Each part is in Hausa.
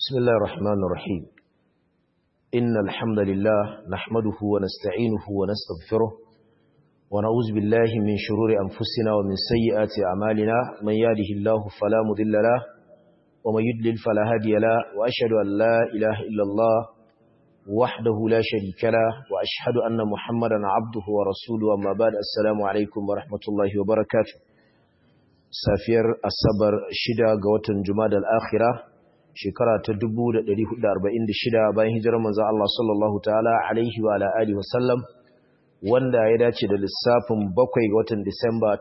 بسم الله الرحمن الرحيم إن الحمد لله نحمده ونستعينه ونستغفره ونعوذ بالله من شرور أنفسنا ومن سيئات أعمالنا من يهده الله فلا مضل له ومن يضلل فلا هادي له وأشهد أن لا إله إلا الله وحده لا شريك له وأشهد أن محمدا عبده ورسوله أما بعد السلام عليكم ورحمة الله وبركاته سافير الصبر شدا قوة جماد الآخرة shekara ta 1446 bayan hijirar manzon Allah sallallahu ta'ala alaihi wa alihi wasallam wanda ya dace da lissafin 7 ga watan Disamba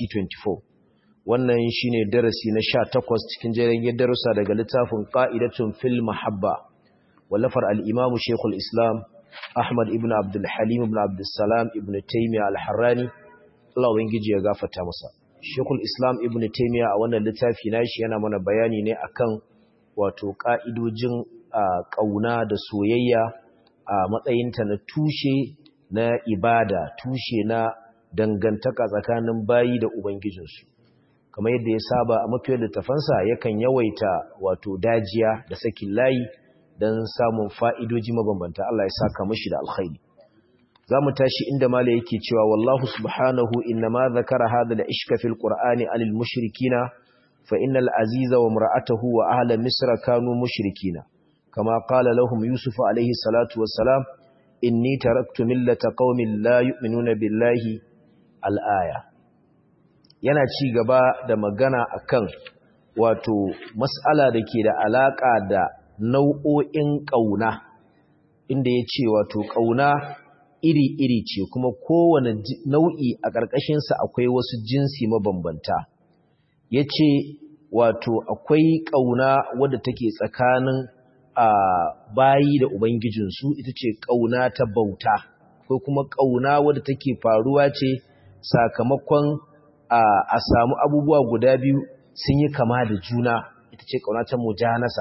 2024 wannan shine darasi na 18 cikin jerin darussa daga littafin Qa'idatun fil Mahabba wallafar al-Imam Sheikhul Islam Ahmad ibn Abdul Halim ibn Abdul Salam ibn Taymiyyah al-Harrani Allah ubangiji ya gafarta masa Sheikhul Islam ibn Taymiyyah a wannan littafi nashi yana mana bayani ne akan wato ƙa'idojin ƙauna da soyayya a matsayinta na tushe na ibada, tushe na dangantaka tsakanin bayi da Ubangijinsu. Kamar yadda ya saba a mafiyar littafansa yakan yawaita wato dajiya da sakin layi don samun fa'idoji mabambanta Allah ya saka mashi da alkhairi. Za mu tashi inda mala yake cewa wallahu subhanahu inna ma zakara hada da ishka fil Qur'ani alil mushrikina فإن العزيز وامرأته وأهل مصر كانوا مشركين كما قال لهم يوسف عليه الصلاة والسلام إني تركت ملة قوم لا يؤمنون بالله الآية yana ci gaba da magana akan wato mas'ala da ke da alaka da nau'o'in ƙauna inda ya ce wato ƙauna iri-iri ce kuma kowane nau'i a ƙarƙashinsa akwai wasu jinsi mabambanta ya ce wato akwai ƙauna wadda take tsakanin a bayi da ubangijinsu ita ce ƙauna ta bauta ko kuma ƙauna wadda take faruwa ce sakamakon a samu abubuwa guda biyu sun yi kama da juna ita ce ƙauna ta mujanasa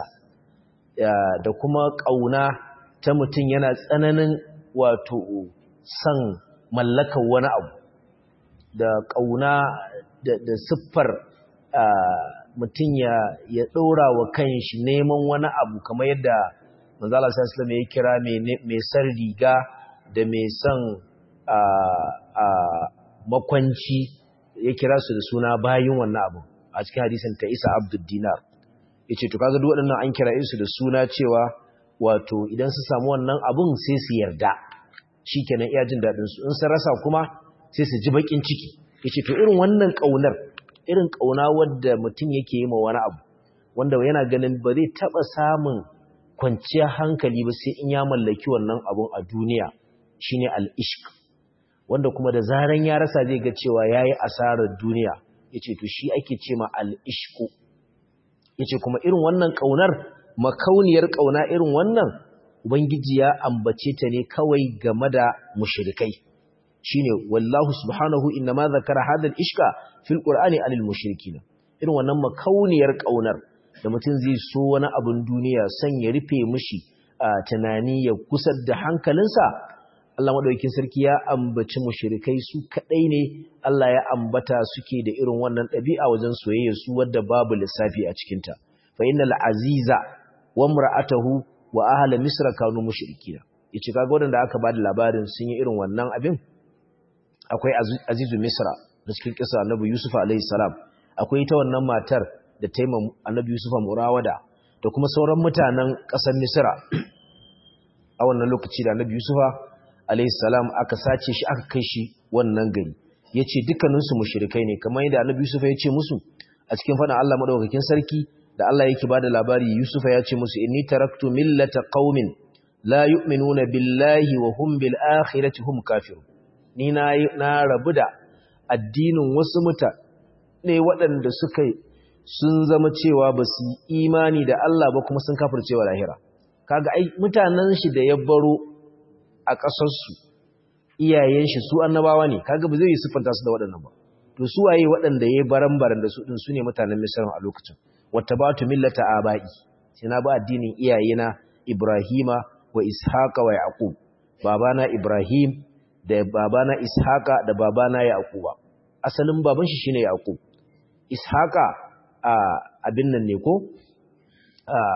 da kuma ƙauna ta mutum yana tsananin wato son mallakar wani abu da ƙauna da siffar mutum ya ɗora wa kanshi neman wani abu kamar yadda manzala sassalam ya kira mai san riga da mai son makwanci ya kira su da suna bayin wannan abu a cikin hadisan ta isa abdul dinar ya ce to kaga duk waɗannan an kira su da suna cewa wato idan su samu wannan abun sai su yarda shi kenan iya jin daɗinsu in sun rasa kuma sai su ji baƙin ciki ya ce to irin wannan ƙaunar irin ƙauna wadda mutum yake yi ma wani abu wanda yana ganin ba zai taɓa samun kwanciyar hankali ba sai in ya mallaki wannan abun a duniya shine al-ishq wanda kuma da zaran ya rasa zai ga cewa yayi asarar duniya yace to shi ake ce ma al-ishq yace kuma irin wannan ƙaunar makauniyar ƙauna irin wannan ubangiji ya ambace ta ne kawai game da mushrikai shine wallahu subhanahu inma zakara hadal ishka fil qur'ani anil mushrikin irin wannan makauniyar kaunar da mutum zai so wani abun duniya san ya rufe mishi tunani ya kusar da hankalinsa Allah madaukakin sarki ya ambaci mushrikai su kadai ne Allah ya ambata suke da irin wannan dabi'a wajen soyayya su wadda babu lissafi a cikin ta fa innal aziza wa imra'atuhu wa ahli misra kanu mushrikina yace kaga wadanda aka bada labarin sun yi irin wannan abin akwai azizu misra da cikin kisa annabi yusuf alayhi salam akwai ita wannan matar da ta yi annabi yusuf murawada da kuma sauran mutanen ƙasar misra a wannan lokaci da annabi yusuf alayhi salam aka sace shi aka kai shi wannan gari yace dukkaninsu mushrikai ne kamar yadda annabi yusuf ya ce musu a cikin faɗin Allah madaukakin sarki da Allah yake bada labari yusuf ya ce musu inni taraktu millata qaumin la yu'minuna billahi wa hum bil akhirati hum kafirun ni na rabu da addinin wasu mutane waɗanda suka sun zama cewa ba su yi imani da Allah ba kuma sun kafir cewa lahira kaga ai mutanen shi da ya baro a ƙasarsu iyayen shi su annabawa ne kaga ba zai yi siffanta su da waɗannan ba to su waye waɗanda ya baran-baran da su ɗin su ne mutanen misran a lokacin wata ba tu millata aba'i sai na ba addinin iyayena ibrahima wa ishaqa wa yaqub babana ibrahim da babana Ishaqa da babana Yaquba asalin baban shi shine Yaqub Ishaqa a abin nan ne ko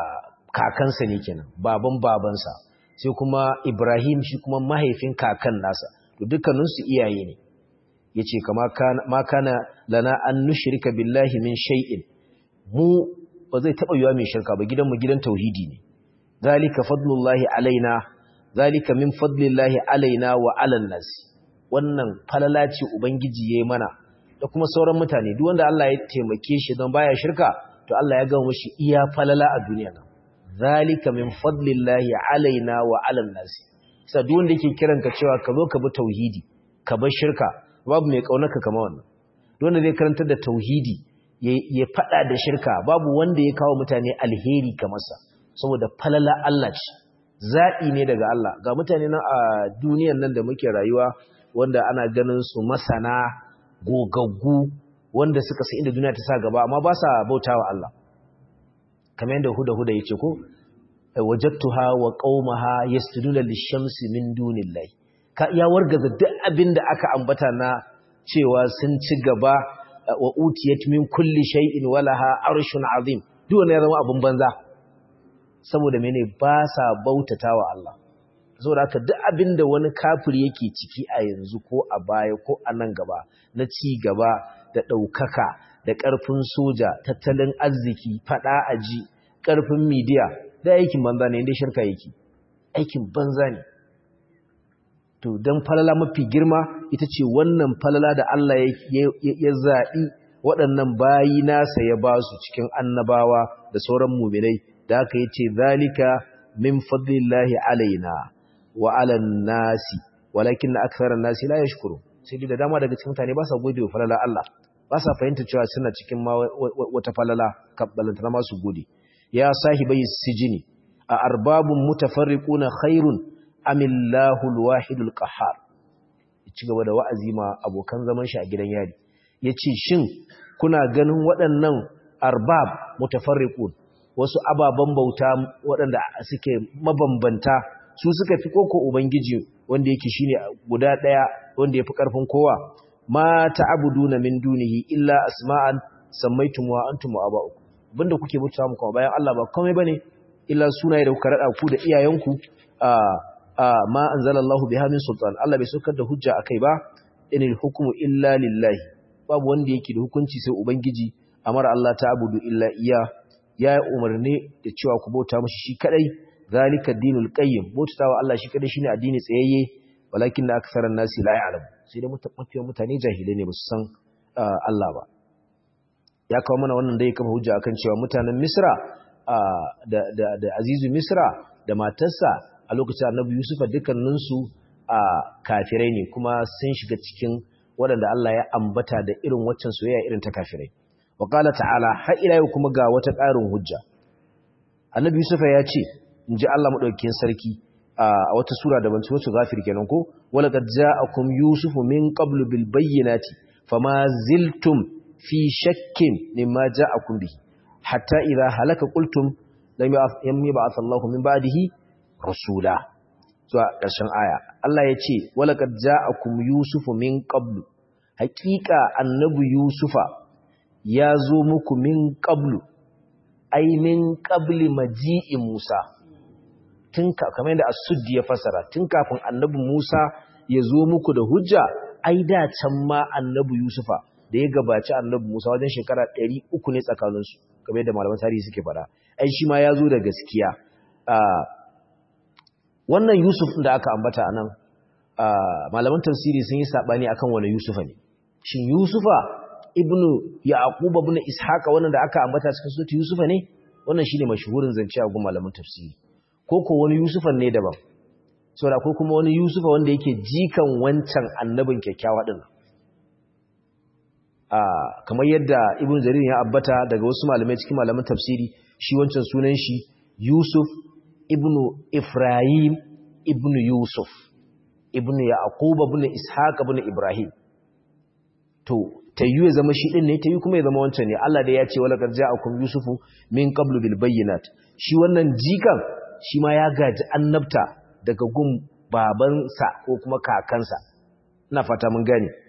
kakansa ne kenan baban babansa sai kuma Ibrahim shi kuma mahaifin kakan nasa to dukkaninsu iyaye ne yace kama kana ma kana lana an nushrika billahi min shay'in mu ba zai taba yiwa mai shirka ba gidan mu gidan tauhidi ne zalika fadlullahi alaina zalika min fadlillahi alaina wa alan nas wannan falala ce ubangiji yayi mana da kuma sauran mutane duk wanda Allah ya taimake shi don baya shirka to Allah ya gama mishi iya falala a duniya nan zalika min fadlillahi alaina wa alan nas sai duk wanda yake kiranka cewa ka zo ka bi tauhidi ka bar shirka babu mai kaunarka kamar wannan duk wanda zai karantar da tauhidi ya fada da shirka babu wanda ya kawo mutane alheri kamar sa saboda falala Allah ce zaɓi ne daga Allah ga mutane nan a duniyan nan da muke rayuwa wanda ana ganin su masana gogaggu wanda suka sa inda duniya ta sa gaba amma ba sa bautawa Allah kamar yadda huda huda yace ko wajadtuha wa qaumaha yasjuduna lish-shamsi min dunillahi ka ya wargaza duk abin da aka ambata na cewa sun ci gaba wa utiyat min kulli shay'in walaha arshun azim duk wannan ya zama abin banza saboda mene ba sa bautatawa Allah saboda haka duk abin da wani kafiri yake ciki a yanzu ko a baya ko a nan gaba na ci gaba da ɗaukaka da ƙarfin soja tattalin arziki faɗa aji ƙarfin midiya da aikin banza ne inda shirka yake aikin banza ne to don falala mafi girma ita ce wannan falala da Allah ya zaɓi waɗannan bayi nasa ya ba su cikin annabawa da sauran muminai da aka yi ce zalika min fadlillahi alaina wa alan nasi walakin na aksarar nasi la yashkuru sai da dama daga cikin mutane ba sa gode wa falala Allah ba sa fahimta cewa suna cikin wata falala kabbalanta na masu gode ya sahibai sijini a arbabun mutafarriquna khairun amillahu alwahidul qahhar ci gaba da wa'azi ma abokan zaman shi a gidan yari yace shin kuna ganin waɗannan arbab mutafarriqun wasu ababan bauta waɗanda suke mabambanta su suka fi koko ubangiji wanda yake shine guda ɗaya wanda yafi karfin kowa ma ta'buduna min dunihi illa asma'an sammaytumuha antum wa aba'ukum banda kuke mutuwa muku bayan Allah ba komai bane illa sunaye da kuka rada ku da iyayenku a ma anzalallahu biha min sultan Allah bai saukar da hujja akai ba inil hukmu illa lillahi babu wanda yake da hukunci sai ubangiji amara Allah ta'budu illa iya ya umarni da cewa ku bauta mishi shi kadai zalika dinul qayyim bautawa Allah shi kadai shine addini tsayayye walakin la aktharan nasi la ya'lam sai dai mafiyan mutane jahilai ne ba su san Allah ba ya kawo mana wannan dai kafa hujja akan cewa mutanen Misra da da da Azizu Misra da matarsa a lokacin Annabi Yusufa dukkaninsu a kafirai ne kuma sun shiga cikin waɗanda Allah ya ambata da irin waccan soyayya irin ta kafirai wa qala ta'ala har ila yau kuma ga wata ƙarin hujja Annabi Yusufa ya ce inji Allah madaukakin sarki a wata sura da ban ci wasu gafir kenan ko wala qad ja'akum yusufu min qablu bil bayyinati fama ziltum fi shakkin mimma ja'akum bihi hatta idha halaka qultum lam yab'ath Allahu min ba'dihi rasula zuwa ƙarshen aya Allah ya ce wala qad ja'akum yusufu min qablu haqiqa annabi yusufa ya zo muku min qablu ai min qabli maji'i musa tun kamar yadda as-suddi ya fasara tun kafin annabi musa ya zo muku da hujja ai da can ma annabi yusufa da ya gabaci annabi Musa wajen shekara 300 ne tsakaninsu kamar yadda malaman tarihi suke fada ai shi ma ya zo da gaskiya wannan Yusuf da aka ambata anan malaman tafsiri sun yi sabani akan wani Yusufa ne shin Yusufa ibnu Yaqub ibn Ishaq wannan da aka ambata cikin surati Yusufa ne wannan shine mashhurin zance a gun malaman tafsiri ko ko wani Yusufan ne daban saboda ko kuma wani Yusufa wanda yake jikan wancan annabin kyakkyawa din kamar yadda ibn jarir ya abbata daga wasu malamai cikin malaman tafsiri shi wancan sunan shi yusuf ibn ifrahim ibn yusuf ibn yaqub ibn ishaq ibn ibrahim to tayyu ya zama shi din ne tayyu kuma ya zama wancan ne Allah da ya ce wala qad ja'akum yusufu min qablu bil bayyinat shi wannan jikan shi ma ya gaji annabta daga gun babansa ko kuma kakansa ina fata mun gane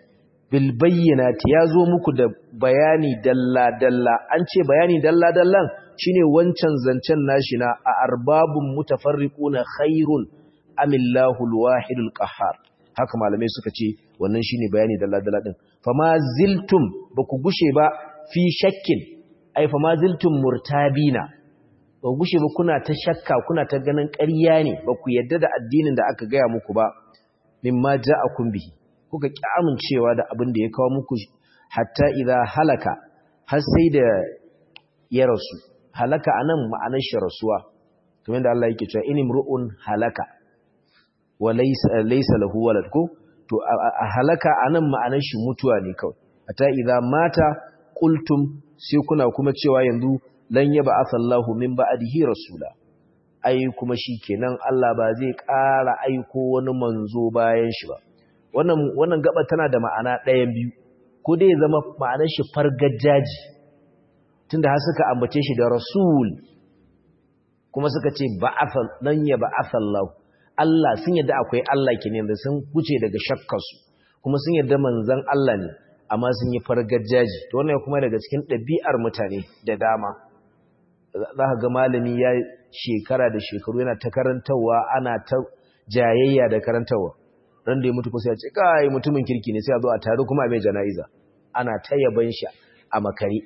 bil bayyinati yazo muku da bayani dalla dalla an ce bayani dalla dallan shine wancan zancen nashi na a arbabun mutafarriquna khairun amillahu alwahidul qahhar haka malamai suka ce wannan shine bayani dalla dalla din fama ziltum baku gushe ba fi shakkin ai fama ziltum murtabina ba gushe ba kuna ta shakka kuna ta ganin ƙarya ne ba ku yadda da addinin da aka gaya muku ba mimma ja'akum bihi kuka ki amincewa da abin da ya kawo muku hatta idza halaka har sai da ya rasu halaka anan ma'anar shi rasuwa kamar da Allah yake cewa inimru'un halaka wa laysa laysa lahu walad ko to a halaka anan ma'anar shi mutuwa ne kawai hatta idza mata qultum sai kuna kuma cewa yanzu lan yaba asallahu min ba'dihi rasula ai kuma shikenan Allah ba zai ƙara aiko wani manzo bayan shi ba wannan wannan gaba tana da ma'ana ɗayan biyu ko dai zama ma'anar shi fargajaji tunda har suka ambace shi da rasul kuma suka ce ba'athal lan yaba asallahu Allah sun yadda akwai Allah kenan da sun kuce daga shakkarsu kuma sun yadda manzon Allah ne amma sun yi fargajaji to wannan kuma daga cikin ɗabi'ar mutane da dama za ka ga malami ya shekara da shekaru yana ta karantarwa ana ta jayayya da karantarwa ran da ya mutu kusa ya ce kai mutumin kirki ne sai a zo a taru kuma a mai jana'iza ana ta yaban shi a makare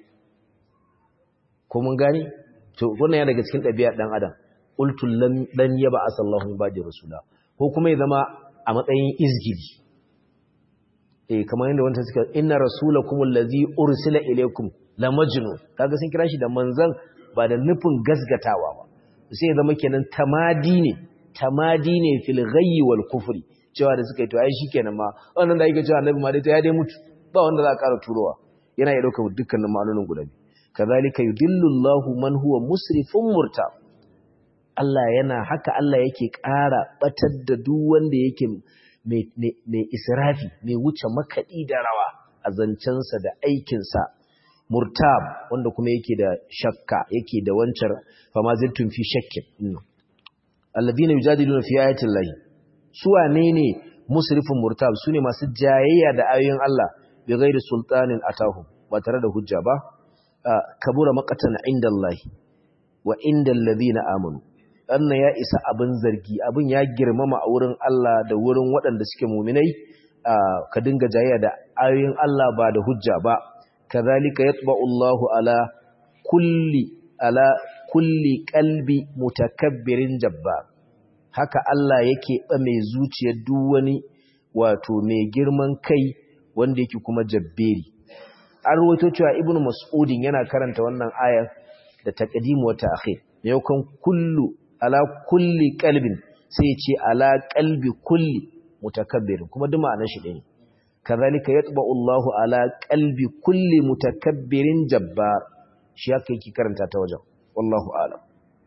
ko mun gani to wannan ya daga cikin ɗabi'ar ɗan adam qultu lan yaba asallahu min ba'di rasula ko kuma ya zama a matsayin izgidi eh kamar yadda wanda suka inna rasulakum allazi ursila ilaykum la majnun kaga sun kira shi da manzon ba da nufin gasgatawa ba sai ya zama kenan tamadi ne tamadi ne fil ghayyi wal kufri cewa da suka yi to ai shikenan ma wannan da yake cewa annabi ma dai ya dai mutu ba wanda za a ƙara turowa yana iya dauka dukkanin ma'anonin guda biyu kazalika yudillu Allahu man huwa musrifun murtab Allah yana haka Allah yake ƙara batar da duk wanda yake mai israfi mai wuce makaɗi da rawa a zancensa da aikinsa murtab wanda kuma yake da shakka yake da wancan fama ziltun fi shakkin alladhina yujadiluna fi ayati llahi su wane ne musrifun murtab sune masu jayayya da ayoyin Allah bi ghairi sultanin atahu ba tare da hujja ba kabura maqatan inda Allah wa inda alladhina amanu wannan ya isa abin zargi abin ya girmama a wurin Allah da wurin waɗanda suke muminai ka dinga jayayya da ayoyin Allah ba da hujja ba kazalika yatba'u Allahu ala kulli ala kulli qalbi mutakabbirin jabbar haka Allah yake ba mai zuciyar duk wani wato mai girman kai wanda yake kuma jabberi an rawaito cewa ibnu mas'udin yana karanta wannan ayar da taqdim wa ta'khir yaukan kullu ala kulli qalbin sai ya ce ala qalbi kulli mutakabbirin kuma duk ma'anar shi ɗaya kazalika yatba'u Allahu ala qalbi kulli mutakabbirin jabbar shi haka yake karanta ta wajen wallahu a'lam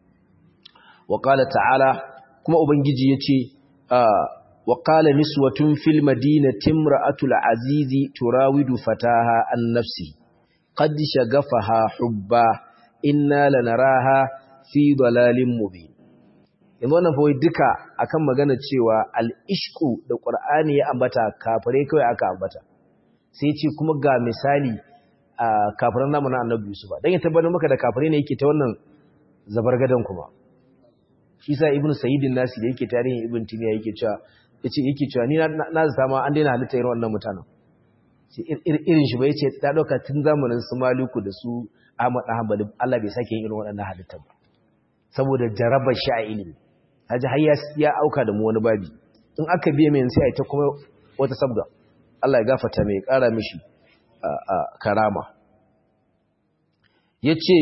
wa qala ta'ala kuma ubangiji yace wa qala niswatun fil madinati imra'atul azizi turawidu fataha an nafsi qad shagafaha hubba inna lanaraha fi dalalin mubin yanzu wannan fa duka akan magana cewa al-ishqu da qur'ani ya ambata kafare kai aka ambata sai ce kuma ga misali a kafiran namu na annabi Yusuf dan ya tabbatar maka da kafare ne yake ta wannan zabargadan kuma shi sa ibnu sayyidin nasi da yake tarihin ibn timiya yake cewa yace yake cewa ni na zata ma an daina halitta irin wannan mutanen irin shi ba yace ta dauka tun zamanin su maliku da su Ahmad Hanbali Allah bai sake yin irin waɗannan halittar ba saboda jarabar shi a ilimi haji har ya auka da mu wani babi in aka biye mai sai a ta kuma wata sabga Allah ya gafarta mai ƙara mishi karama yace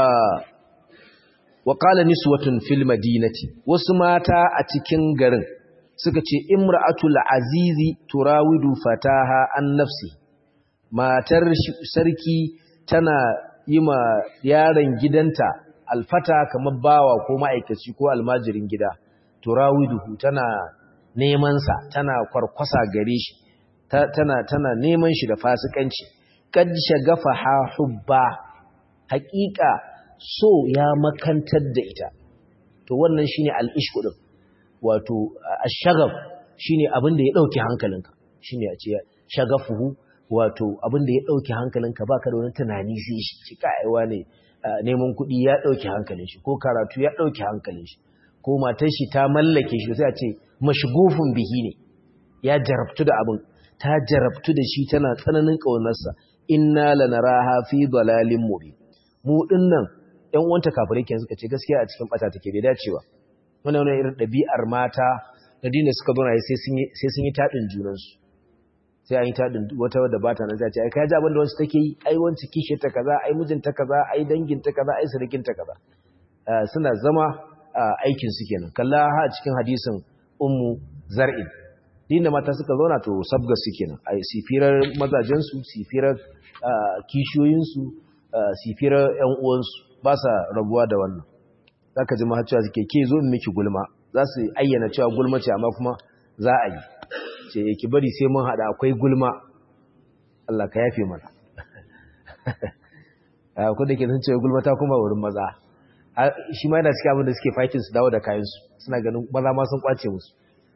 wa qala niswatun fil madinati wasu mata a cikin garin suka ce imra'atul azizi turawidu fataha an nafsi matar sarki tana yi ma yaron gidanta alfata kamar bawa ko ma'aikaci ko almajirin gida turawiduhu tana neman sa tana kwarkwasa gare shi tana tana neman shi da fasikanci kad shagafa ha hubba haƙiƙa so ya makantar da ita to wannan shine al-ishq din wato ash-shagaf shine abin da ya dauke hankalinka shine a ce shagafuhu wato abin da ya ɗauki hankalinka ba ka da wani tunani sai shi ci ka'aiwa ne neman kuɗi ya ɗauki hankalin shi ko karatu ya ɗauki hankalin shi ko matar shi ta mallake shi sai a ce mashgufin bihi ne ya jarabtu da abin ta jarabtu da shi tana tsananin ƙaunarsa inna lanaraha fi dalalin mubin mu dinnan ƴan uwanta kafirai kenan suka ce gaskiya a cikin bata take bai dacewa wannan wannan irin ɗabi'ar mata da dina suka zo na sai sun yi sai sun yi tadin junansu sai an yi taɗin wata wadda ba ta nan zai ce ai kai ji abin da wasu take yi ai wanci kishe ta kaza ai mijinta kaza ai dangin ta kaza ai surikin ta kaza suna zama aikin su kenan kalla ha cikin hadisin ummu zar'in din da mata suka zauna to sabga su kenan ai sifirar mazajen su sifirar kishiyoyin su sifirar ƴan uwan su ba sa rabuwa da wannan zaka ji ma cewa suke ke zo in miki gulma za su ayyana cewa gulma ce amma kuma za a yi ce ki bari sai mun hada akwai gulma Allah ka yafe mana ko da ke sun ce gulma ta kuma wurin maza shi ma yana cikin abin da suke fighting su dawo da kayansu suna ganin maza ma sun kwace musu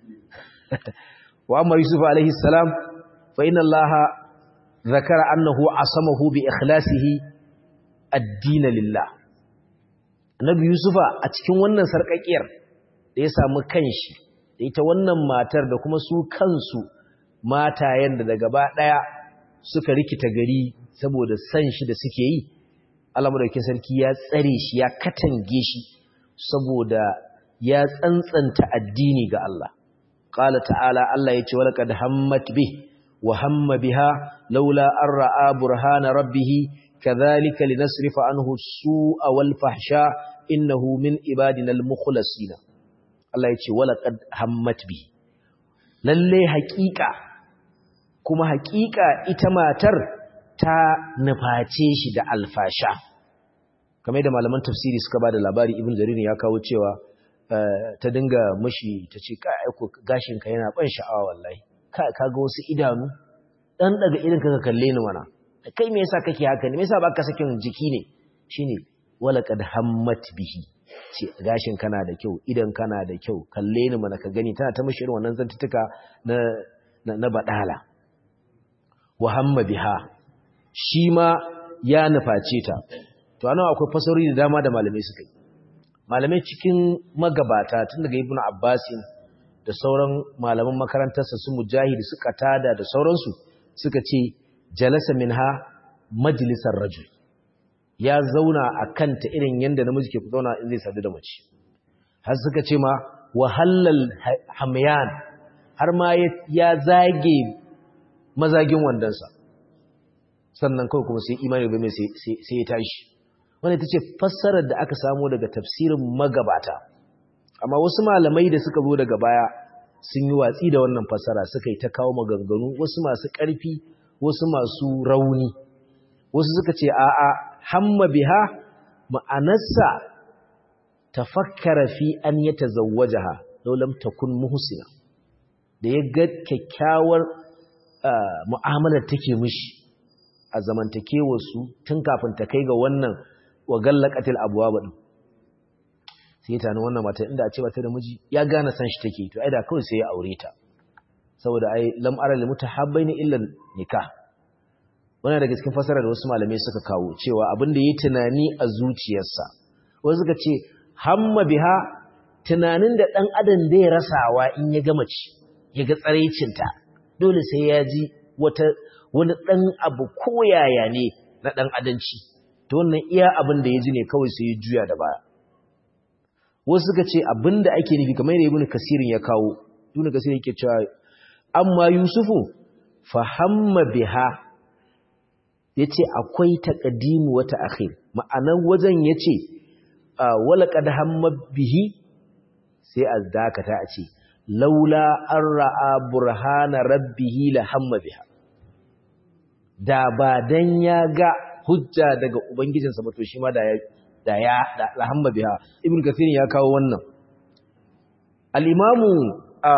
wa amma yusuf alaihi salam fa inna allaha zakara annahu asamahu bi ikhlasihi ad-din lillah annabi yusufa a cikin wannan sarkakiyar da ya samu kanshi da ita wannan matar da kuma su kansu matayen da gaba ɗaya suka rikita gari saboda san shi da suke yi Allah madaukakin sarki ya tsare shi ya katange shi saboda ya tsantsanta addini ga Allah qala ta'ala Allah yace walaqad hammat bih wa hamma biha laula an ra'a burhana rabbih kadhalika linasrifa anhu as-su'a wal fahsha innahu min ibadina al-mukhlasina Allah ya ce walaƙad hammat bi lalle haƙiƙa kuma haƙiƙa ita matar ta nuface shi da alfasha kamar da malaman tafsiri suka ba da labari ibn jarir ya kawo cewa ta dinga mashi ta ce ka aiko gashinka yana ban sha'awa wallahi ka ga wasu idanu dan daga irin ka kalle ni mana kai me yasa kake haka ne me yasa baka sakin jiki ne shine walaqad hammat bihi ce gashin kana da kyau idan kana da kyau kalle ni mana ka gani tana ta mishi irin wannan zantutuka na na badala wa hamma biha shi ma ya nuface ta to anan akwai fasarori da dama da malamai suka yi malamai cikin magabata tun daga ibnu abbasin da sauran malaman makarantarsa su mujahid suka tada da sauransu suka ce jalasa minha majlisar rajul ya zauna a kanta irin yadda namiji ke zauna in zai sadu da mace har suka ce ma wahallal hamyan har ma ya zage mazagin wandansa sannan kawai kuma sai imani bai mai sai ya tashi wanda ita ce fassarar da aka samu daga tafsirin magabata amma wasu malamai da suka zo daga baya sun yi watsi da wannan fassara suka yi ta kawo maganganu wasu masu ƙarfi wasu masu rauni wasu suka ce a'a hamma biha ma'anarsa tafakkara fi an ya tazawwajaha law lam takun muhsina da ya ga kyakkyawar mu'amalar take mishi a zamantakewar su tun kafin ta kai ga wannan wa gallaqatil abwab din sai ta nan wannan mata inda a ce mata da miji ya gane san shi take to ai da kawai sai ya aure ta saboda ai lam ara lil mutahabbaini illa nikah wannan daga cikin fasara da wasu malamai suka kawo cewa abin da yi tunani a zuciyarsa wasu suka ce hamma biha tunanin da dan adam zai rasawa in ya ga mace ya ga tsaraicinta dole sai ya ji wata wani dan abu koyaya ne na dan adanci to wannan iya abin da ya ji ne kawai sai ya juya da baya wasu suka ce abin da ake nufi kamar da ibnu kasirin ya kawo ibnu kasirin yake cewa amma yusufu fa hamma biha ya ce akwai taƙadimu wata akhir ma'anar wajen ya ce walaƙad hamma bihi sai a dakata a ce laula an ra'a burhana rabbihi la hamma biha da ba dan ya ga hujja daga ubangijinsa ba to shi ma da ya da ya la hamma biha ibn kathir ya kawo wannan al-imamu a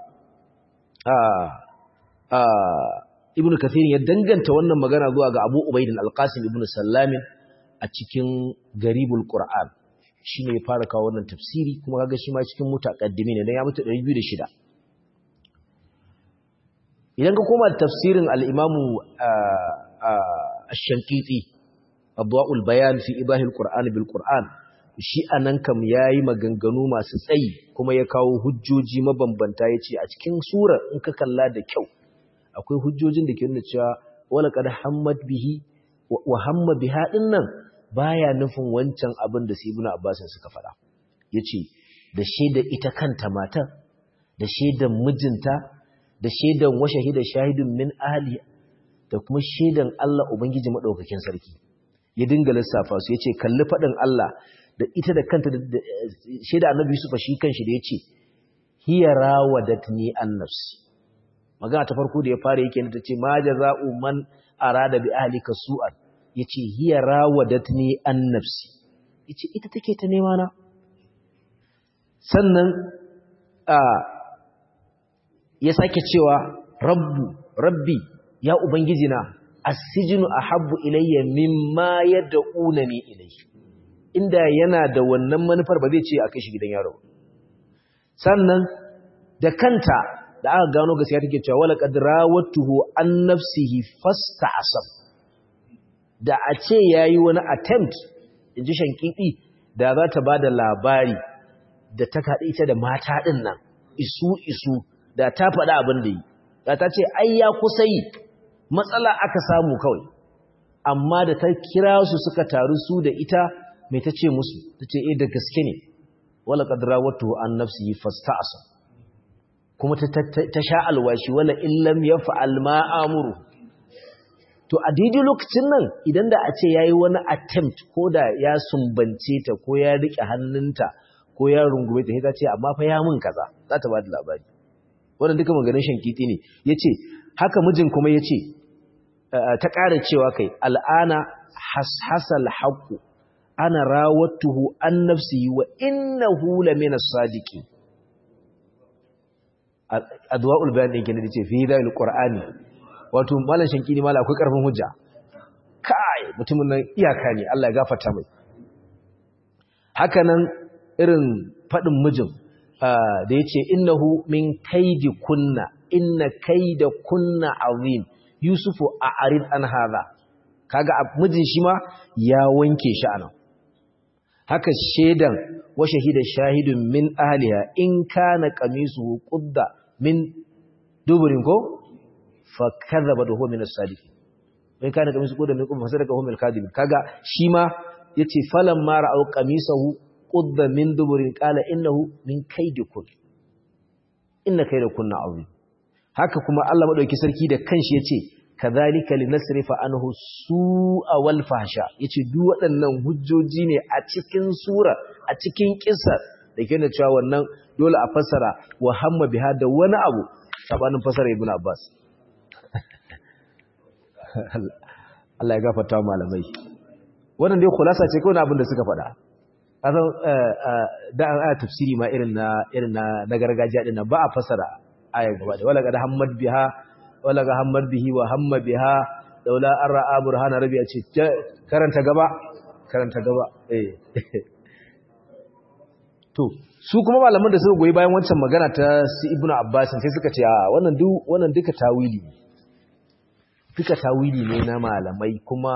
a a ibn kathir ya danganta wannan magana zuwa ga abu ubaidin al-qasim ibn sallamin a cikin garibul qur'an shi ne ya fara kawo wannan tafsiri kuma kaga shi ma cikin mutaqaddimi ne dan ya mutu 206 idan ka koma tafsirin al-imamu ash-shankiti adwa'ul bayan fi ibahil qur'an bil qur'an shi anan kam yayi maganganu masu tsayi kuma ya kawo hujjoji mabambanta yace a cikin sura in ka kalla da kyau akwai hujjojin da ke nuna cewa wala qad hammat bihi wa hamma biha dinnan baya nufin wancan abin da Ibn Abbas suka faɗa yace da shaidar ita kanta matar da shaidar mijinta da shaidar wa shahida shahidun min ahli da kuma shaidan Allah ubangiji madaukakin sarki ya dinga lissafa su yace kalli fadin Allah da ita da kanta shaida Annabi Yusuf shi kanshi da yace hiya rawadatni an nafsi magana ta farko da ya fara yake ta ce ma jaza'u man arada bi ahlika su'an yace hiya rawadatni an nafsi yace ita take ta nema na sannan a ya sake cewa rabbu rabbi ya ubangiji na as-sijnu ahabbu ilayya mimma yad'unani ilayhi inda yana da wannan manufar ba zai ce a kai shi gidan yaro sannan da kanta da aka gano gaskiya take cewa wala qad rawatuhu an nafsihi fasta'asab da a ce yayi wani attempt inji shankiki da za ta bada labari da ta kaɗe ita da mata ɗin nan isu isu da ta faɗa abin da yi da ta ce ai ya kusa yi matsala aka samu kawai amma da ta kira su suka taru su da ita mai ta ce musu ta ce eh da gaske ne wala qadra watu an nafsihi fasta'asa kuma ta ta sha alwashi wala illam yaf'al ma amuru to a daidai lokacin nan idan da a ce yayi wani attempt ko da ya sumbance ta ko ya rike hannunta ko ya rungume ta sai ta ce amma fa ya mun kaza za ta ba da labari wannan duka maganin shankiti ne yace haka mijin kuma yace ta ƙara cewa kai al'ana hashasal haqqu ana rawattuhu an nafsi wa innahu lamina sadiqi adwaul bayan din kenan yace fi dal qur'ani wato malan shankini mala akwai karfin hujja kai mutumin nan iyaka ne Allah ya gafarta mai haka nan irin fadin mijin da ya ce innahu min kaidi kunna inna kaida kunna azim yusufu a arid an haza kaga mijin shi ma ya wanke shi anan haka shedan wa shahida shahidun min ahliha in kana qamisuhu qudda min duburin ko fa kadhaba huwa min as-sadiq in kana qamisuhu qudda min qubba fasadaka huwa min al-kadhib kaga shi ma yace falamma ra'aw qamisahu qudda min duburin qala innahu min kaydikun inna kaydakunna azim haka kuma Allah madauki sarki da kanshi yace kadhalika linasrifa anhu su'a wal fahsha yace duk waɗannan hujjoji ne a cikin sura a cikin kissa da ke cewa wannan dole a fassara wa hamma biha da wani abu sabanin fassara ibnu abbas Allah ya gafarta malamai wannan dai khulasa ce kawai abin da suka faɗa kasan da an aya tafsiri ma irin na irin na na gargajiya din nan ba a fasara aya gaba da wala ga hammad biha wala ga hammad bihi wa hamma biha daula an ra'a burhana rabi ya ce karanta gaba karanta gaba eh to su kuma malaman da suka goyi bayan wancan magana ta su ibnu abbas sai suka ce a wannan duk wannan duka tawili ne duka tawili ne na malamai kuma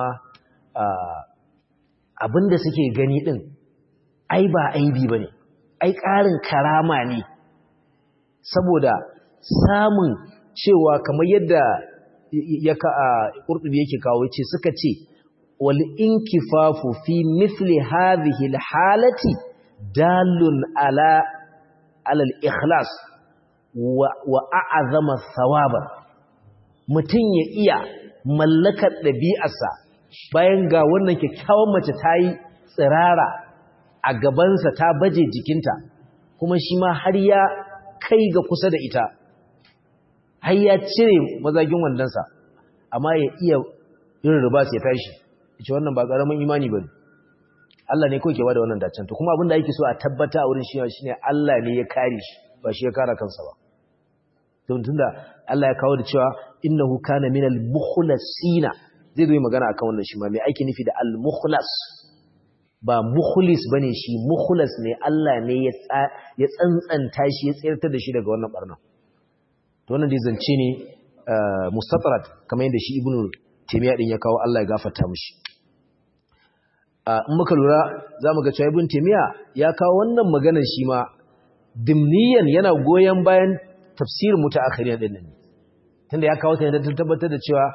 abinda suke gani din ai ba aibi ba ne, ai ƙarin karama ne, saboda samun cewa kamar yadda ya ka a ƙurɗubi yake kawo ce suka ce, wali in kifafu fi mithli hadhihi halati dalun ala alal ikhlas wa a'azama thawaba mutum ya iya mallakar ɗabi'arsa bayan ga wannan kyakkyawan mace ta yi tsirara a gabansa ta baje jikinta kuma shi ma har ya kai ga kusa da ita har ya cire mazagin wandonsa amma ya iya yin ribas ya tashi ita wannan ba ƙaramin imani ba ne Allah ne kawai ke bada wannan dacen to kuma abin da ake so a tabbata a wurin shi shine Allah ne ya kare shi ba shi ya kare kansa ba don tunda Allah ya kawo da cewa innahu kana minal mukhlasina zai zo magana akan wannan shi ma me ake nufi da al mukhlas ba mukhlis bane shi mukhlas ne Allah ne ya ya tsantsanta shi ya tsirtar da shi daga wannan barna to wannan dai zance ne mustatrat kamar yadda shi ibnu taymiya din ya kawo Allah ya gafarta mishi in muka lura zamu ga cewa ibnu taymiya ya kawo wannan maganar shi ma dimniyan yana goyen bayan tafsirin mutaakhirin din nan tunda ya kawo ta da tabbatar da cewa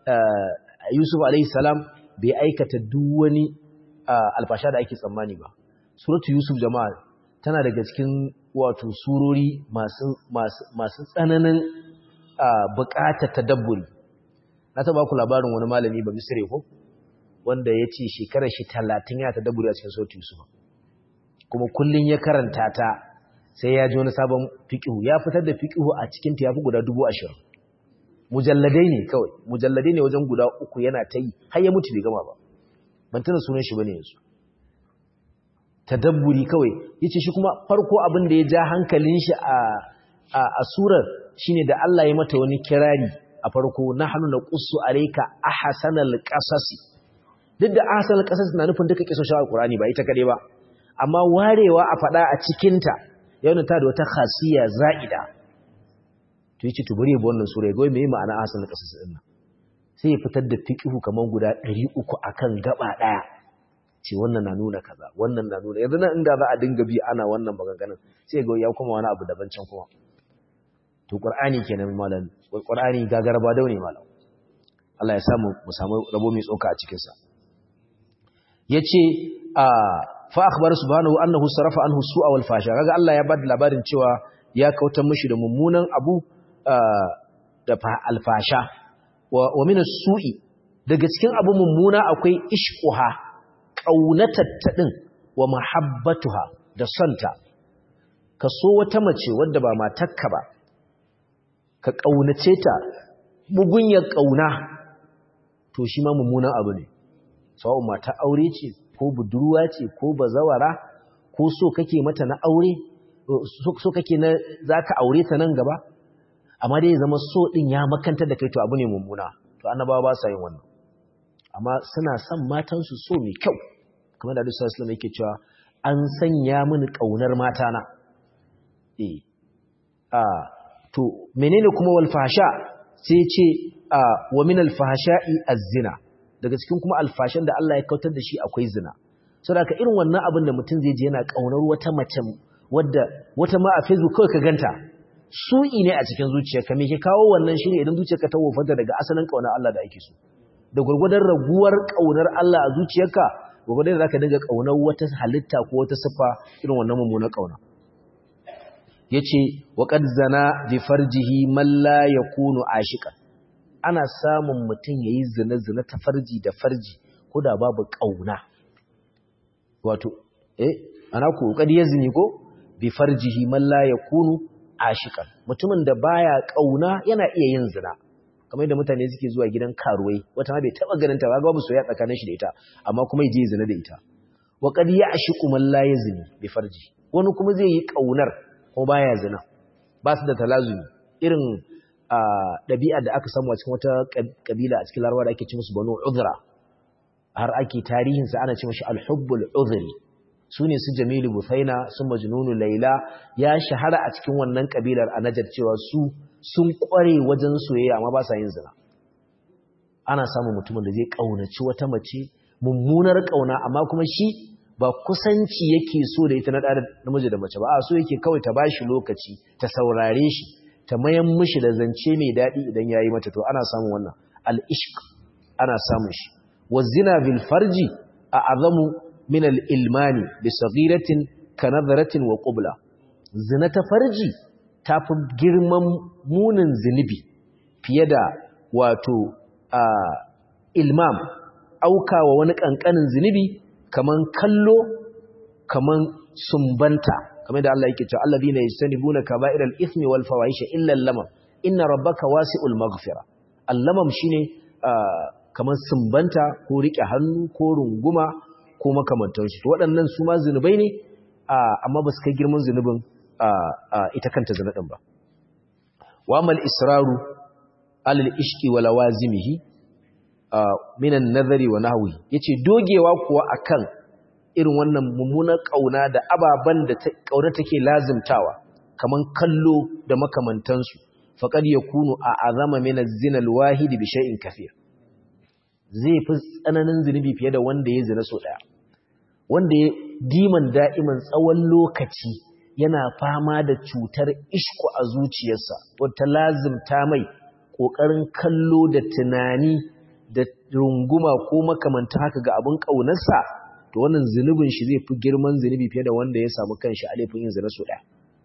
Yusuf alaihi salam bai aikata duk wani alfasha da ake tsammani ba suratu Yusuf jama'a tana daga cikin wato surori masu masu tsananin buƙatar tadabburi na taba ku labarin wani malami ba misire ko wanda ya ce shekarar shi talatin ya tadabburi a cikin suratu Yusuf kuma kullun ya karanta ta sai ya ji wani sabon fiqhu ya fitar da fiqhu a cikin ta yafi guda dubu ashirin mujalladai ne kawai mujalladai ne wajen guda uku yana ta yi har ya mutu bai gama ba ban tana sunan shi bane yanzu tadabburi kawai yace shi kuma farko abin da ya ja hankalin shi a a, a surar shine da Allah ya mata wani kirari a farko nahnu naqussu alayka ahsanal qasasi duk da ahsanal qasas na nufin duka kisoshin alqurani ba ita kade ba amma warewa a fada a cikin ta yana ta da wata khasiya za'ida to yace to bari ya bi wannan sura ya ga me ma'ana ahsanal qasas din nan sai ya fitar da fiqhu kaman guda 300 akan gaba daya ce wannan na nuna kaza wannan na nuna yanzu nan inda za a dinga bi ana wannan maganganun sai ga ya kuma wani abu daban can kuma to qur'ani kenan malam qur'ani gagaraba daune malam Allah ya samu mu samu rabo mai tsoka a cikin sa yace a fa akhbar subhanahu annahu sarafa anhu su'a wal fasha kaga Allah ya bada labarin cewa ya kautar mishi da mummunan abu da alfasha wa min as-su'i daga cikin abu mummuna akwai ishquha ƙaunatatta ɗin wa mahabbatuha da sonta ka so wata mace wadda ba matakka ba ka ƙaunace ta bugunyar ƙauna to shi ma mummunan abu ne sawa'un mata aure ce ko budurwa ce ko bazawara ko so kake mata na aure so kake na za ka aure ta nan gaba amma dai zama so ɗin ya makantar da kai to abu ne mummuna to annabawa ba sa yin wannan amma suna son matansu so mai kyau kamar da Alisa Islam yake cewa an sanya mini ƙaunar matana eh a to menene kuma wal fahsha sai ce a wa min al fahsha'i az-zina daga cikin kuma alfashan da Allah ya kautar da shi akwai zina saboda ka irin wannan abin da mutum zai je yana ƙaunar wata mace wadda wata ma a Facebook kawai ka ganta su'i ne a cikin zuciyarka me ke kawo wannan shine idan zuciyarka ta wofanta daga asalin ƙaunar Allah da ake so da gurgurdan raguwar ƙaunar Allah a zuciyarka gurgurdan da zaka dinga ƙaunar wata halitta ko wata siffa irin wannan mummunar ƙauna yace wa qad zana bi farjihi man la yakunu ashiqan ana samun mutum yayi zina zina ta farji da farji ko da babu ƙauna wato eh ana ku qad yazni ko bi farjihi man la yakunu ashiqan mutumin da baya ƙauna yana iya yin zina kamar yadda mutane suke zuwa gidan karuwai wata ma bai taba ganin ta ba babu soyayya tsakanin shi da ita amma kuma yaje zina da ita wa qad ya'shiqu man la yazni bi farji wani kuma zai yi kaunar ko baya zina ba su da talazumi irin dabi'a da aka samu a cikin wata kabila a cikin larabawa da ake ce musu banu udhra har ake tarihin sa ana ce mishi al-hubbul udhri sune su jamilu busaina su majnunu laila ya shahara a cikin wannan kabilar a najar cewa su sun kware wajen soyayya amma ba sa yin zina ana samun mutumin da zai kaunaci wata mace mummunar kauna amma kuma shi ba kusanci yake so da ita na da namiji da mace ba a so yake kawai ta bashi lokaci ta saurare shi ta mayan mishi da zance mai daɗi idan yayi mata to ana samun wannan al-ishq ana samun shi wa zina bil farji a azamu min al-ilmani bi saghiratin ka nadharatin wa qubla zina ta farji ta fi girman munin zunubi fiye da wato ilmam aukawa wani ƙanƙanin zunubi kaman kallo kaman sumbanta kamar da Allah yake cewa alladhina yastanibuna kaba'iral ithmi wal fawahisha illa al-lamam inna rabbaka wasi'ul maghfira al-lamam shine kaman sumbanta ko rike hannu ko runguma ko makamantansu to waɗannan su ma zunubai ne amma ba su kai girman zunubin ita kanta zina ɗin ba. Wamal israru alal ishki wa lawazimihi minan nazari wa nahwi yace dogewa kuwa akan irin wannan mummunar kauna da ababan da kauna take lazimtawa kaman kallo da makamantansu faqad yakunu a'azama min az-zina al-wahid bi shay'in kathir zai fi tsananin zinubi fiye da wanda ya zina so daya wanda ya diman da'iman tsawon lokaci yana fama da cutar ishku a zuciyarsa wata lazimta mai kokarin kallo da tunani da runguma ko makamanta haka ga abin kaunarsa to wannan zunubin shi zai fi girman zunubi fiye da wanda ya samu kanshi a laifin yin zina so daya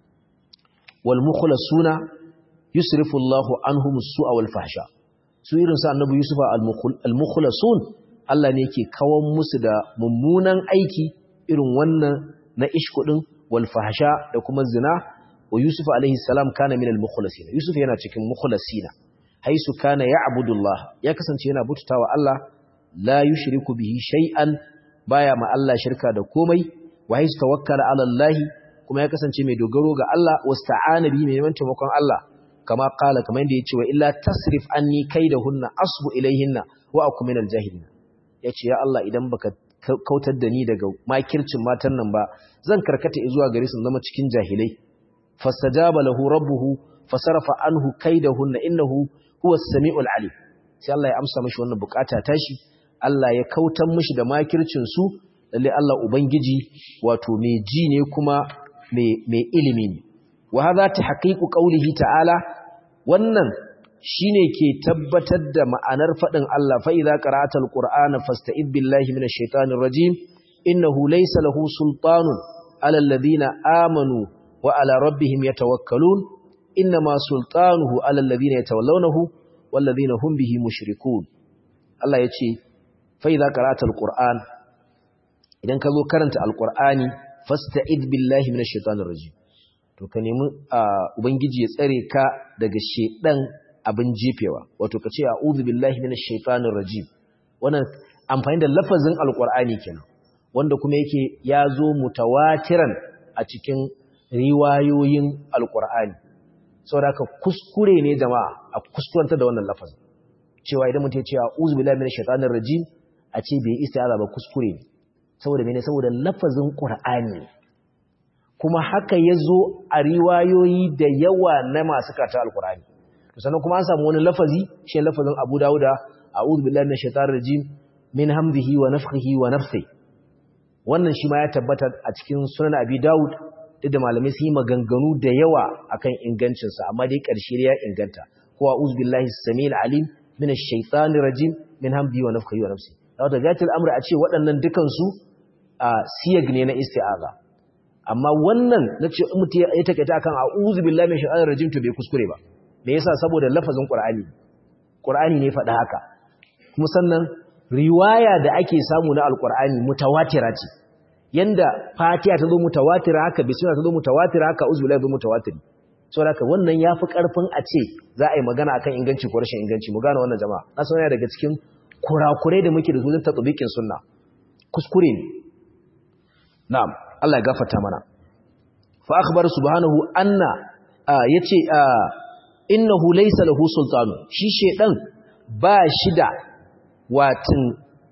wal mukhlasuna yusrifu Allahu anhum as-su'a wal fahsha su irin sa annabi yusufa al mukhlasun Allah ne yake kawan musu da mummunan aiki irin wannan na ishkudin wal fahsha da kuma zina wa yusuf alaihi salam kana min al mukhlasin yusuf yana cikin mukhlasina haisu kana ya'budullah ya kasance yana bututawa Allah la yushriku bihi shay'an baya ma Allah shirka da komai wa haisu tawakkala ala Allah kuma ya kasance mai dogaro ga Allah wasta'ana bihi mai neman taimakon Allah kama kala kamar yadda yace wa illa tasrif anni kaidahunna asbu ilayhinna wa akum minal jahilin yace ya Allah idan baka kautar da ni daga makircin matan nan ba zan karkata zuwa gare su zama cikin jahilai fastajaba lahu rabbuhu fasarafa anhu kaidahunna innahu huwa as-sami'ul alim sai Allah ya amsa mishi wannan bukata tashi Allah ya kautar mishi da makircin su lalle Allah ubangiji wato mai ji ne kuma mai ilimi ne wa hadha tahqiqu qawlihi ta'ala wannan shine ke tabbatar da ma'anar fadin Allah fa idza qara'ata al-qur'ana fasta'id billahi minash shaitanir rajim innahu laysa lahu sultanun 'ala alladhina amanu wa 'ala rabbihim yatawakkalun inma sultanuhu 'ala alladhina yatawallawnahu walladhina hum bihi mushrikun Allah yace fa idza qara'ata al-qur'an idan ka zo karanta al-qur'ani fasta'id billahi minash shaitanir rajim to ka nemi ubangiji ya tsare ka daga shedan abin jefewa wato ka ce a'udhu billahi minash shaitanir rajim wannan amfani da lafazin alqur'ani kenan wanda kuma yake ya zo mutawatiran a cikin riwayoyin alqur'ani saboda ka kuskure ne jama'a a kuskurantar da wannan lafazin cewa idan mutum ya ce a'udhu billahi minash shaitanir rajim a ce bai istiaza ba kuskure ne saboda mene saboda lafazin qur'ani kuma haka ya zo a riwayoyi da yawa na masu kata alkur'ani sannan kuma an samu wani lafazi shi lafazin abu dawuda a billahi minash shaitanir rajim min hamdihi wa nafthihi wa nafsi wannan shi ma ya tabbata a cikin sunan abi dawud da malamai sun yi maganganu da yawa akan ingancinsa amma dai ƙarshe ya inganta ko a'udhu billahi samil alim minash shaitanir rajim min hamdihi wa nafthihi wa nafsi da gatil amri a ce waɗannan dukansu a siyag ne na isti'aza amma wannan na ce in mutum ya takaita akan a'udhu billahi minash shaitanir rajim to bai kuskure ba me yasa saboda lafazin qur'ani qur'ani ne faɗa haka kuma sannan riwaya da ake samu na alqur'ani mutawatira ce yanda fatiha ta zo mutawatira haka bismillah ta zo mutawatira haka a'udhu billahi zo mutawatiri saboda haka wannan yafi karfin a ce za a yi magana akan inganci ko rashin inganci mu gane wannan jama'a na san daga cikin kurakurai da muke da su wajen tatbiqin sunna kuskure ne na'am Allah ya gafarta mana fa akhbar subhanahu anna yace innahu laysa lahu sultanu shi shedan ba shi da watin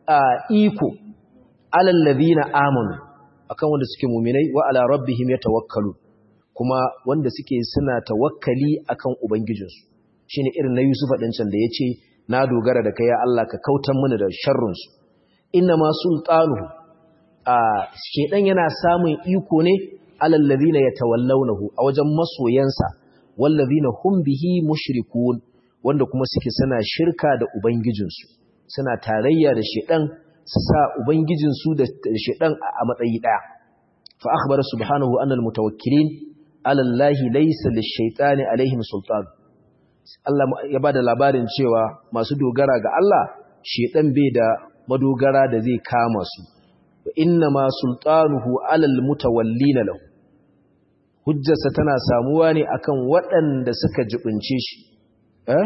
iko alal ladina amanu akan wanda suke mu'minai wa ala rabbihim yatawakkalu kuma wanda suke suna tawakkali akan ubangijinsu shine irin na Yusuf din can da yace na dogara da kai ya Allah ka kautan mana da sharrin su inna ma sultanuhu a shedan yana samun iko ne alal ladina yatawallawnahu a wajen masoyansa wal ladina hum bihi mushrikun wanda kuma suke suna shirka da ubangijinsu suna tarayya da shedan su sa ubangijinsu da shedan a matsayi daya fa akhbara subhanahu anna al mutawakkilin ala allahi laysa lish-shaytani alaihim sultan Allah ya bada labarin cewa masu dogara ga Allah shedan bai da madogara da zai kama su wa inna ma sultanuhu alal mutawallina lahu hujjarsa tana samuwa ne akan waɗanda suka jibince shi eh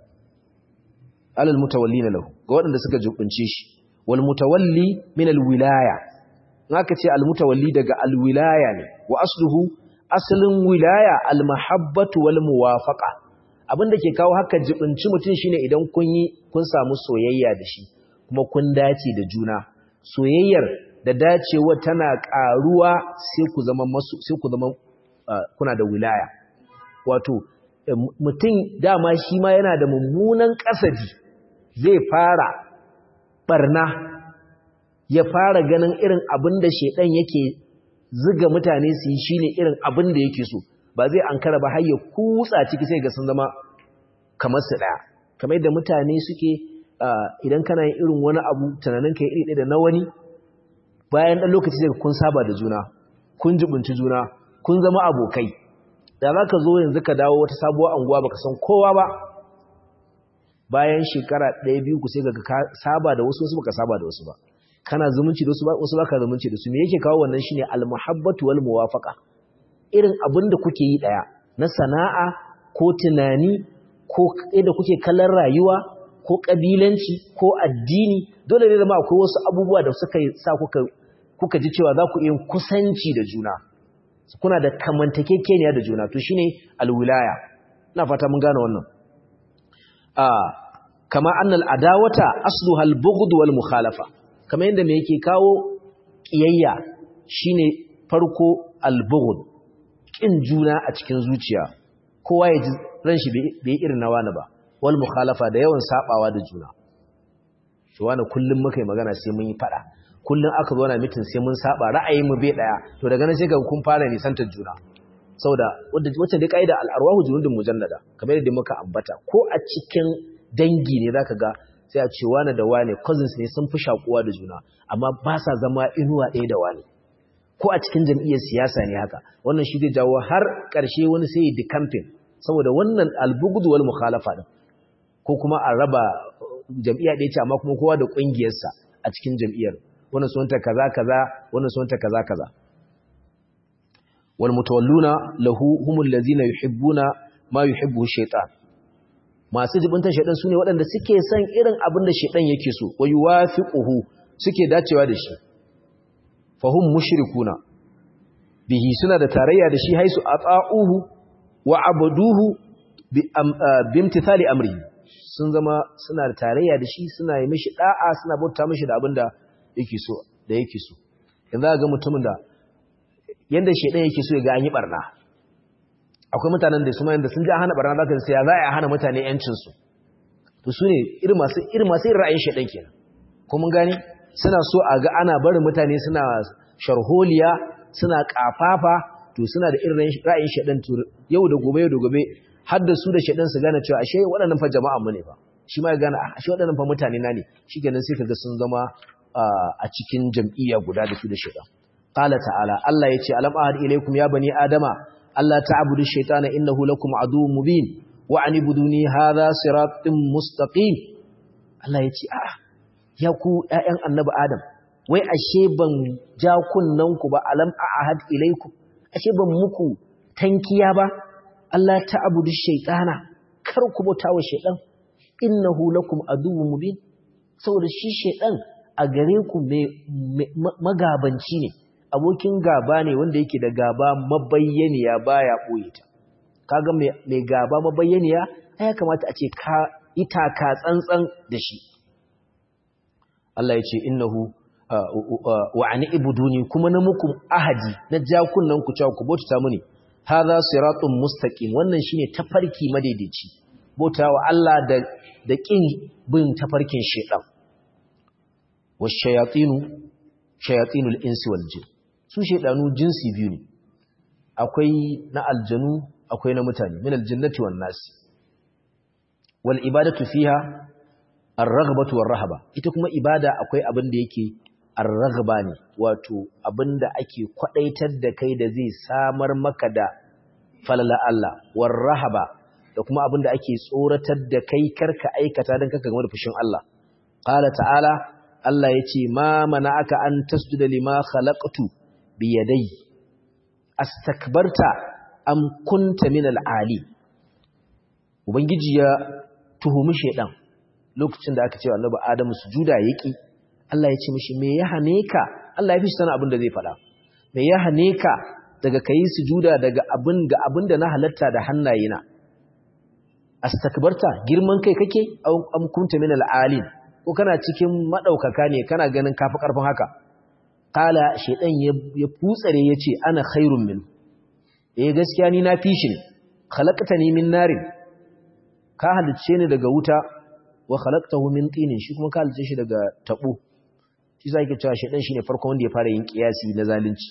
alal mutawallina lahu ga waɗanda suka jibince shi wal mutawalli min al wilaya naka ce al mutawalli daga al wilaya ne wa asluhu aslin wilaya al mahabbatu wal muwafaqa abinda ke kawo haka jibinci mutum shine idan kun yi kun samu soyayya da shi kuma kun dace da juna soyayyar da dacewa tana ƙaruwa sai ku zama masu sai ku zama kuna da wilaya wato mutum dama shi ma yana da mummunan kasadi zai fara barna ya fara ganin irin abin da shedan yake ziga mutane su yi shine irin abin da yake so ba zai ankara ba har ya kutsa ciki sai ga sun zama kamar su daya kamar yadda mutane suke idan kana yin irin wani abu tunanin ka iri ɗaya da na wani bayan ɗan lokaci sai kun saba da juna kun jibunci juna kun zama abokai da za ka zo yanzu ka dawo wata sabuwar anguwa baka san kowa ba bayan shekara ɗaya biyu ku sai ga ka saba da wasu wasu baka saba da wasu ba kana zumunci da wasu ba wasu baka zumunci da su me yake kawo wannan shine almuhabbatu wal muwafaqa irin abin da kuke yi daya na sana'a ko tunani ko da kuke kallon rayuwa ko kabilanci ko addini dole ne zama akwai wasu abubuwa da suka sa kuka kuka ji cewa za ku yi kusanci da juna kuna da kamantakekeniya da juna to shine alwilaya ina fata mun gane wannan ah kama annal adawata asluha albughd wal mukhalafa kama yanda me yake kawo kiyayya shine farko albughd kin juna a cikin zuciya kowa ya ji ran shi bai irin na wani ba wal mukhalafa da yawan sabawa da juna to wani kullum muka yi magana sai mun yi fada kullum aka zo na mitin sai mun saba ra'ayin mu bai daya to daga nan sai ga kun fara nisantar juna saboda wacce dai kaida al-arwahu junudun mujannada kamar yadda muka ambata ko a cikin dangi ne zaka ga sai a ce wani da wani cousins ne sun fi shakuwa da juna amma ba sa zama inuwa ɗaya da wani ko a cikin jam'iyyar siyasa ne haka wannan shi zai jawo har ƙarshe wani sai ya campaign saboda wannan albugudu wal mukhalafa din ko kuma a raba jam'iyya ɗaya ce amma kuma kowa da ƙungiyarsa a cikin jam'iyyar wannan sunanta kaza kaza wannan sunanta kaza kaza wal mutawalluna lahu humul ladzina yuhibbuna ma yuhibbu shaytan masu jibintan shaytan sune waɗanda suke son irin abin da shaytan yake so wa yuwafiquhu suke dacewa da shi fahum mushrikuna bihi suna da tarayya da shi haisu ata'uhu wa abuduhu bi imtithali amrihi sun zama suna da tarayya da shi suna yi mishi da'a suna bauta mishi da abinda yake so da yake so yanzu ga mutumin da yanda shedan yake so ya ga an yi barna akwai mutanen da su ma yanda sun ji hana barna zaka sai ya za a hana mutane yancin su to su ne irin masu irin masu ra'ayin shedan kenan ko mun gane suna so a ga ana barin mutane suna sharholiya suna kafafa to suna da irin ra'ayin shedan to yau da gobe yau da gobe har da su da shedan su gane cewa ashe waɗannan fa jama'a mu ne fa shi ma ya gane ashe waɗannan fa mutane na ne shikenan sai kaga sun zama a cikin jam'iyya guda da su da shedan qala ta'ala Allah yace alam ahad ilaykum ya bani adama alla ta'budu shaytana innahu lakum aduwwun mubin wa anibuduni hadha siratun mustaqim Allah yace a'a ya ku ƴaƴan annabi adam wai ashe ban ja kunnanku ba alam ahad ilaykum ashe ban muku tankiya ba Allah ta'budu shaytana kar ku bauta wa shaytan innahu lakum aduwwun mubin saboda shi shaytan a gare ku magabanci ne abokin gaba ne wanda yake da gaba mabayyaniya baya boye ta kaga mai gaba mabayyaniya ya kamata a ce ka itaka tsantsan da shi Allah ya ce innahu wa ani ibuduni kuma na muku ahadi na jakunan ku cewa ku bauta muni hadha siratun mustaqim wannan shine tafarki madaidaici bautawa Allah da da kin bin tafarkin shedan washayatinu shayatinul insi wal jin su shedanu jinsi biyu ne akwai na aljanu akwai na mutane min aljannati wan nasi wal ibadatu fiha ar-raghbatu war-rahaba ita kuma ibada akwai abin da yake ar-raghba ne wato abin da ake kwadaitar da kai da zai samar maka da falala Allah war-rahaba da kuma abin da ake tsoratar da kai karka aikata dan kaka game da fushin Allah qala ta'ala Allah yace ma mana'aka an tasjuda lima khalaqtu bi yadayya astakbarta am kunta min al-ali ubangiji ya tuhumi shedan lokacin da aka ce annabi adamu sujuda yaki Allah ya ce mishi me ya hane ka Allah ya fi sana abin da zai faɗa me ya hane ka daga kai sujuda daga abin ga abin da na halatta da hannayena astakbarta girman kai kake am kunta min al-ali ko kana cikin madaukaka ne kana ganin kafi karfin haka kala shedan ya futsare yace ana khairun min eh gaskiya ni na fi shi ne khalaqtani min narin ka halicce ni daga wuta wa khalaqtahu min tinin shi kuma ka halicce shi daga tabo shi sai yake cewa shedan shine farkon wanda ya fara yin kiyasi na zalunci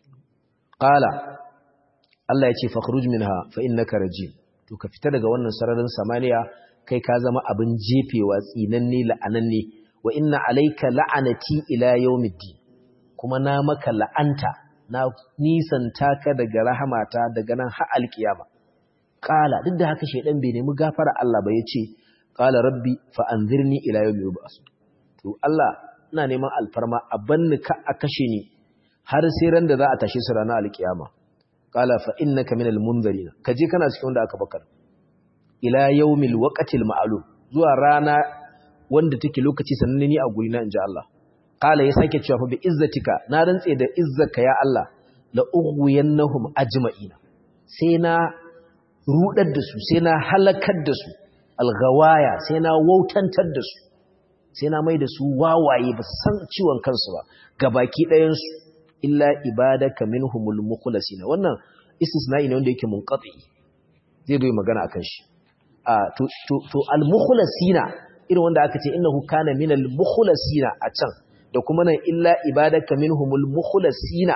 qala Allah ya ce fakhruj minha fa innaka rajim to ka fita daga wannan sararin samaniya kai ka zama abin jefewa tsinanne la'ananne wa inna alayka la'anati ila yawmiddin kuma na maka la'anta na nisanta ka daga rahamata daga nan har alkiyama qala duk da haka shedan bai nemi gafara Allah ba yace qala rabbi fa anzirni ila yawmi yub'as to Allah ina neman alfarma a banni ka a kashe ni har sai ran da za a tashe su ranar alkiyama qala fa innaka minal munzirin kaje kana cikin wanda aka bakar ila yawmil waqtil ma'lum zuwa rana wanda take lokaci sananne ni a guri na inji Allah qala ya sake cewa fa bi izzatika na rantse da izzaka ya Allah la ughwiyannahum ajma'ina sai na rudar da su sai na halakar da su alghawaya sai na wautantar da su sai na mai da su wawaye ba san ciwon kansu ba gabaki ɗayan su illa ibadaka minhumul mukhlasina wannan istisna'i ne wanda yake munqati zai zo magana akan shi a to to, to al mukhlasina irin wanda aka ce innahu kana minal mukhlasina a can da kuma nan illa ibadaka minhumul mukhlasina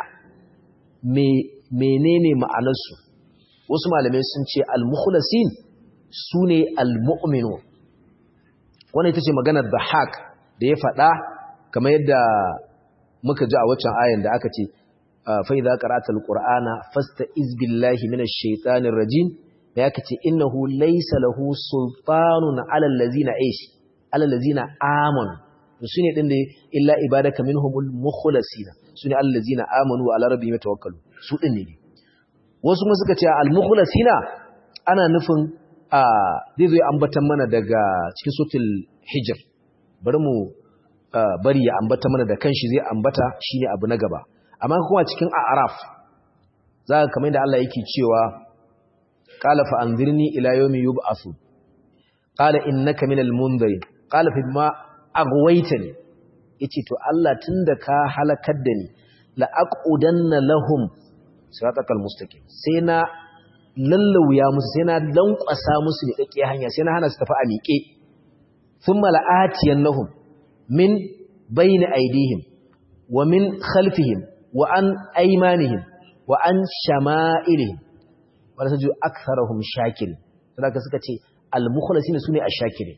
me menene ma'anar su wasu malamai sun ce al mukhlasin sune al mu'minun wannan ita ce maganar Bahak da ya faɗa kamar yadda muka ji a waccan ayan da aka ce fa idza qara'atal qur'ana fasta'iz billahi minash shaitanir rajim da aka ce innahu laysa lahu sultanun 'alal ladzina aish 'alal ladzina amanu sune din da illa ibadaka minhumul mukhlasina sune allazina amanu wa 'ala rabbihim yatawakkalu su din ne wasu kuma suka ce al mukhlasina ana nufin zai zo ambatan mana daga cikin suratul hijr bari mu bari ya ambata mana da kanshi zai ambata shine abu na gaba amma kuma cikin a'raf zaka kamar yadda Allah yake cewa qala fa anzirni ila yawmi yub'athu qala innaka minal munzirin qala fa bima aghwaytani yace to Allah tunda ka halakar da ni la aqudanna lahum siratal mustaqim sai na lallauya musu sai na lankwasa musu ne kake hanya sai na hana su tafi a miƙe thumma la'atiyannahum min bayni aydihim wa min khalfihim wa an aymanihim wa an shama'ilihim wala saju aktharuhum shakirin saboda suka ce al-mukhlasina sune ash-shakirin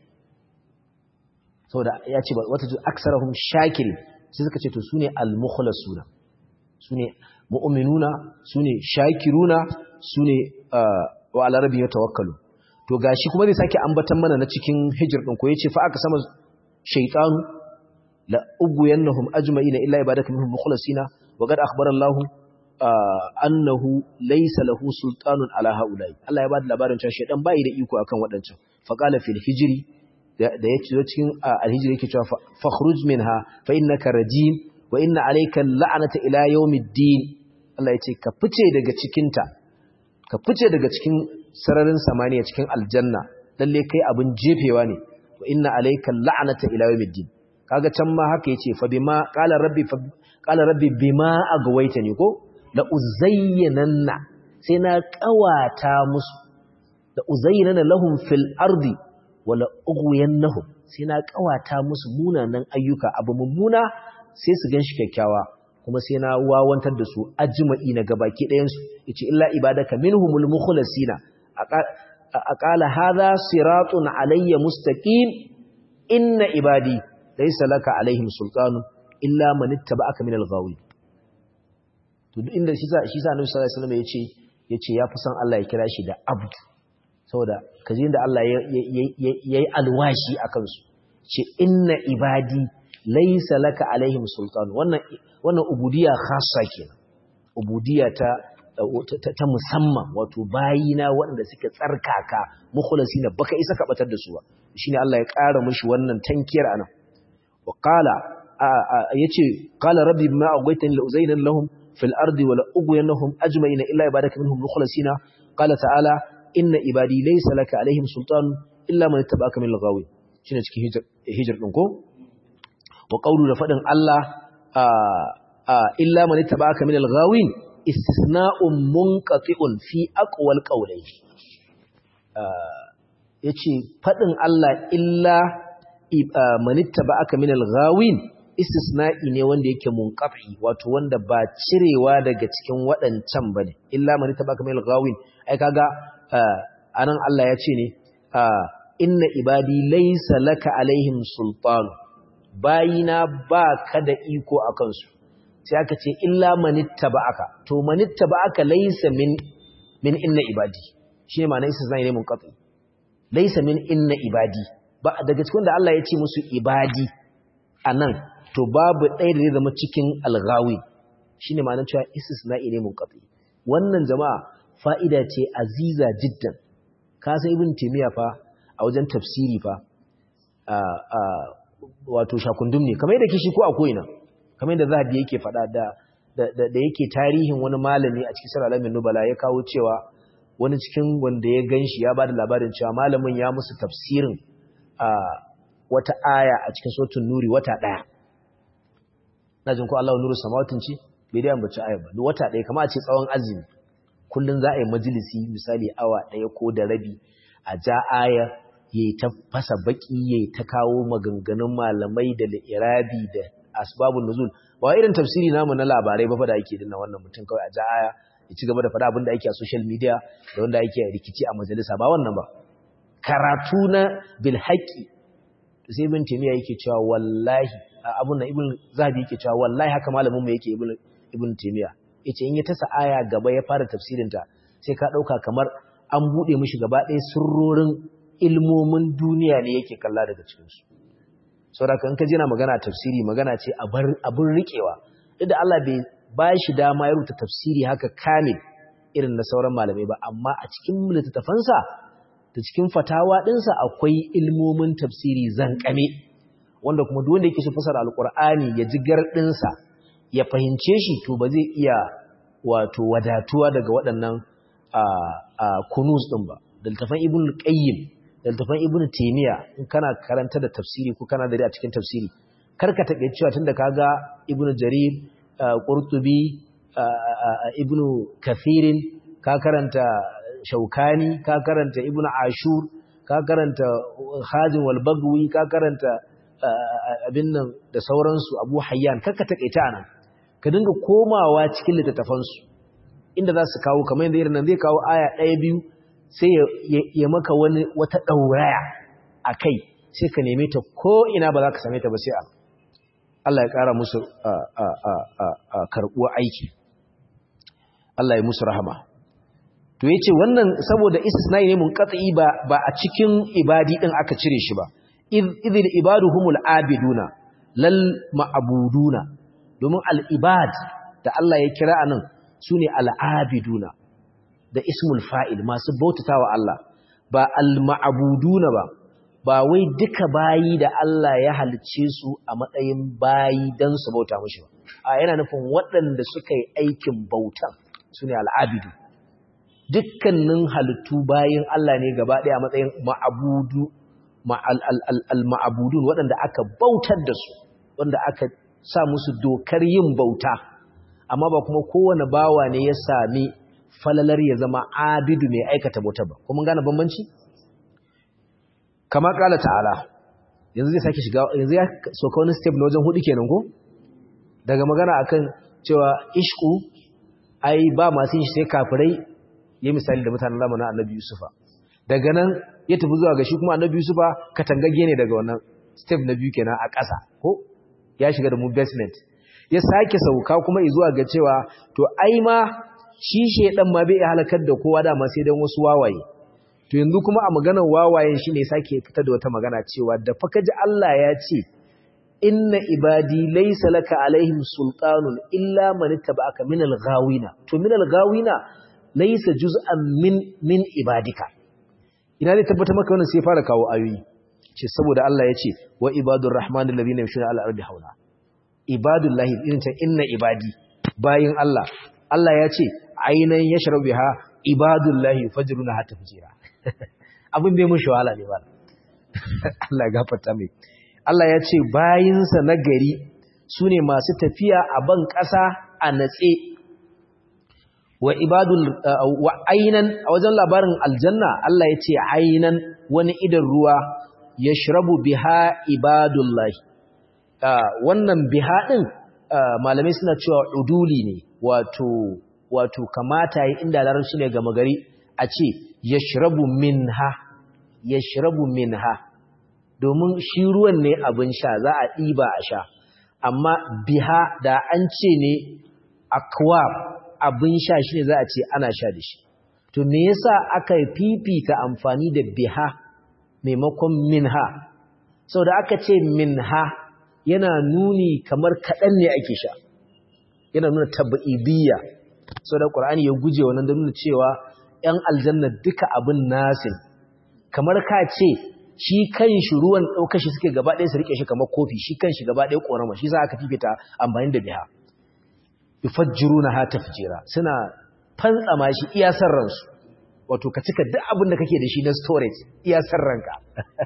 saboda ya ce wata ju aktharuhum shakirin sai suka ce to sune al-mukhlasuna sune mu'minuna sune shakiruna sune wa ala rabbi yatawakkalu to gashi kuma zai sake ambatan mana na cikin hijir din ko yace fa aka sama shaytanu la ugwiyannahum ajma'ina illa ibadaka minhum mukhlasina wa qad akhbara Allah annahu laysa lahu sultanun ala haula'i Allah ya bada labarin cewa shaydan bai da iko akan wadancan fa qala fil hijri da yace cikin al-hijri yake cewa fakhruj minha fa innaka rajim wa inna alayka la'nata ila yawmiddin Allah yace ka fice daga cikin ta ka fice daga cikin sararin samaniya cikin aljanna lalle kai abin jefewa ne wa inna alayka la'nata ila yawmiddin kaga can ma haka yace fa bima qala rabbi fa qala rabbi bima agwaytani ko la uzayyinanna sai na kawata musu la uzayyinana lahum fil ardi wa la ughwiyannahum sai na kawata musu munanan ayyuka abu mummuna sai su ganshi kyakkyawa kuma sai na wawantar da su ajma'i na gabaki ɗayan su yace illa ibadaka minhumul mukhlasina aqala hadha siratun alayya mustaqim inna ibadi laysa laka alaihim sultanu illa man ittaba'aka min al-ghawin to duk inda shi sa shi sa Annabi sallallahu alaihi wasallam yace yace yafi son Allah ya kira shi da abd saboda kaje inda Allah yayi alwashi akan su ce inna ibadi laysa laka alaihim sultanu wannan wannan ubudiyya khassa kenan ubudiyya ta ta musamman wato bayina waɗanda suke tsarkaka mukhlasina baka isa ka batar da su ba shine Allah ya ƙara mishi wannan tankiyar anan wa qala yace qala rabbi bima aghwaytani la uzayna lahum fil ardi wa la ughwiyannahum ajma'ina illa ibadaka minhum mukhlasina qala ta'ala inna ibadi laysa laka alaihim sultan illa man ittaba'aka min al-ghawi shine cikin hijr hijr din ko wa qawlu da fadin Allah illa man ittaba'aka min al-ghawin istisna'un munqati'un fi aqwal qawlayn yace fadin Allah illa manitta ba aka minal ghawin istisna'i ne wanda yake munqati wato wanda ba cirewa daga cikin waɗancan bane illa manitta ba aka minal ghawin ai kaga anan Allah ya ce ne inna ibadi laysa laka alaihim sultan bayina ba ka da iko akan su sai aka ce illa manitta ba aka to manitta ba aka laysa min min inna ibadi shine ma'anar istisna'i ne munqati laysa min inna ibadi ba daga cikin da Allah ya ce musu ibadi anan to babu ɗaya da zai zama cikin alghawi shine ma'anar cewa istisna'i ne munqati wannan jama'a fa'ida ce aziza jiddan ka san ibn taymiya fa a wajen tafsiri fa a a wato shakundum ne kamar yadda kishi ko a koina kamar yadda zahabi yake faɗa da da yake tarihin wani malami a cikin sura alamin nubala ya kawo cewa wani cikin wanda ya ganshi ya bada labarin cewa malamin ya musu tafsirin a wata aya a cikin suratul nuri wata daya najin ko Allahu nuru samawatin ci bai da ambaci aya ba wata daya kamar a ce tsawon azumi kullun za a yi majalisi misali awa daya ko da rabi a ja aya yayi ta fasa baki yayi ta kawo maganganun malamai da irabi da asbabun nuzul ba irin tafsiri namu na labarai ba fa da ake dinna wannan mutum kawai a ja aya ya ci gaba da faɗa abin da ake a social media da wanda ake rikici a majalisa ba wannan ba karatu na bil haqqi sai ibn taymiya yake cewa wallahi abun nan ibn zahabi yake cewa wallahi haka malamin mu yake ibn ibn taymiya yace in ya tasa aya gaba ya fara tafsirin ta sai ka dauka kamar an bude mishi gaba ɗaya sirrorin ilmomin duniya ne yake kalla daga cikin su saboda kan ka jina magana tafsiri magana ce abin rikewa duk da Allah bai ba shi dama ya rubuta tafsiri haka kamil irin na sauran malamai ba amma a cikin littattafansa da cikin fatawa ɗinsa akwai ilmomin tafsiri zankame wanda kuma duk wanda yake so fasara alkur'ani ya ji gardinsa ya fahimce shi to ba zai iya wato wadatuwa daga waɗannan kunus ɗin ba da littafan ibn qayyim da littafan ibn taymiya in kana karanta da tafsiri ko kana da a cikin tafsiri karka take cewa tunda kaga ibn jarir qurtubi ibn kathirin ka karanta shaukani ka karanta ibn ashur ka karanta khazin wal bagwi ka karanta abin nan da sauransu abu hayyan karka takaita anan ka dinga komawa cikin littattafansu inda za su kawo kamar yadda irin nan zai kawo aya ɗaya biyu sai ya maka wani wata ɗauraya a kai sai ka neme ta ko ina ba za ka same ta ba sai a Allah ya ƙara musu karɓuwa aiki Allah ya musu rahama to yace wannan saboda istisnai ne munqati ba ba a cikin ibadi din aka cire shi ba idhil ibaduhumul abiduna lal ma'buduna domin al ibad da Allah ya kira anan sune al abiduna da ismul fa'il masu bautatawa Allah ba al ma'buduna ba ba wai duka bayi da Allah ya halicce su a matsayin bayi dan su bauta mishi ba a yana nufin waɗanda suka yi aikin bautan sune al abidu dukkanin halittu bayin Allah ne gaba ɗaya matsayin ma'abudu al-ma'abudun waɗanda aka bautar da su wanda aka sa musu dokar yin bauta amma ba kuma kowane bawa ne ya sami falalar ya zama abidu mai aikata bauta ba kuma gane bambanci kama kala ta'ala yanzu zai sake shiga yanzu ya soka wani step na wajen hudu kenan ko daga magana akan cewa ishku ai ba masu yin shi sai kafirai ya misali da mutanen zamanin annabi Yusufa daga nan ya tafi zuwa ga shi kuma annabi Yusufa katangagge ne daga wannan step na biyu kenan a ƙasa ko ya shiga da mu basement ya sake sauka kuma zuwa ga cewa to ai ma shi shedan ma bai halakar da kowa da ma sai dan wasu wawaye to yanzu kuma a maganar wawayen shine sake fitar da wata magana cewa da fa kaji Allah ya ce inna ibadi laysa laka alaihim sultanun illa man ittaba'aka minal ghawina to minal ghawina laisa juz'an min min ibadika ina zai tabbata maka wannan sai fara kawo ayoyi ce saboda Allah ya ce wa ibadur rahman alladhina yamshuna ala ardi hauna ibadullahi irin ta inna ibadi bayin Allah Allah ya ce ainan yashrabu biha ibadullahi fajruna hatta fujira abin bai mushi wahala ne ba Allah gafarta mai Allah ya ce bayinsa na gari sune masu tafiya a ban ƙasa a natse wa ibadul wa aynan a wajen labarin aljanna Allah ya ce aynan wani idan ruwa yashrabu biha ibadullahi wannan biha din malamai suna cewa uduli ne wato wato kamata yi inda larabci ne gama gari a ce yashrabu minha yashrabu minha domin shi ruwan ne abin sha za a ɗiba a sha amma biha da an ce ne akwab abin sha shi ne za a ce ana sha da shi to me yasa aka fifita amfani da biha maimakon minha sau da aka ce minha yana nuni kamar kaɗan ne ake sha yana nuna tabba'ibiyya sau da ƙwar'ani ya guje wannan da nuna cewa ‘yan aljanna duka abin nasin kamar ka ce shi kan shi ruwan ɗaukar shi suke gaba ɗaya su riƙe shi kamar kofi shi kan shi gaba ɗaya ƙorama shi za aka fifita amfani da biha yufajjiru na hata fijira suna fantsama shi iya ransu wato ka cika duk abin da kake da shi na storage iya ranka